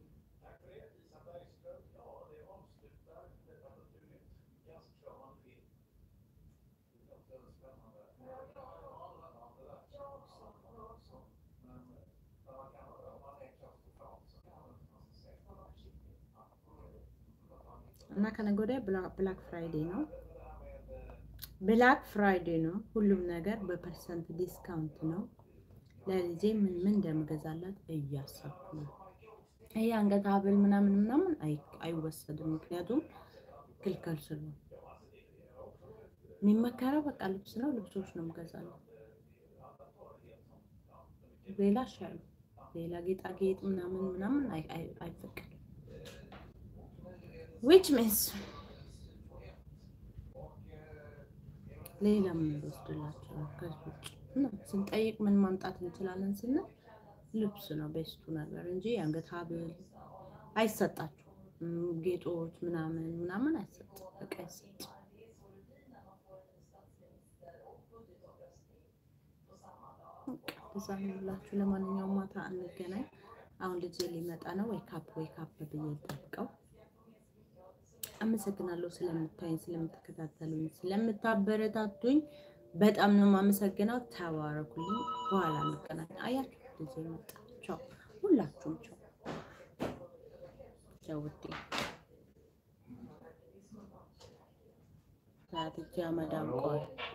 እና ከነገ ወዲያ ብላክ ፍራይዴ ነው። ብላክ ፍራይዴ ነው። ሁሉም ነገር በፐርሰንት ዲስካውንት ነው። ለልጄ ምን ምን እንደምገዛላት እያሰብኩ ነው። ይሄ አንገት ሀብል ምናምን ምናምን አይ- አይወሰድም፣ ምክንያቱም ክልክል ስለሆነ የሚመከረው በቃ ልብስ ነው። ልብሶች ነው የምገዛላት። ሌላ ሻሉ ሌላ ጌጣጌጥ ምናምን ምናምን አይ- አይ- አይፈቀድም። ዊች ሚንስ ሌላ ምን ልወስድላቸው ነው? ከዚህ ውጭ እና ስንጠይቅ ምን ማምጣት እንችላለን ስንል ልብስ ነው ቤስቱ ነገር እንጂ የአንገት ሀብል አይሰጣችሁም። ጌጦች ምናምን ምናምን አይሰጥም። በቃ አይሰጥም። በቃ እዛ ነው የምላችሁ። ለማንኛውም ማታ እንገናኝ። አሁን ልጄ ሊመጣ ነው። ወይ ካፕ ወይ ካፕ ብዬ ጠብቀው አመሰግናለሁ ስለምታዩኝ፣ ስለምትከታተሉኝ፣ ስለምታበረታቱኝ በጣም ነው የማመሰግነው። ተባረኩልኝ። በኋላ እንገናኝ። አያችሁ ልጄ መጣ። ቻው፣ ሁላችሁም ቻው ቻው። ውዴ ሰዓት እጅ አመዳም ቆይ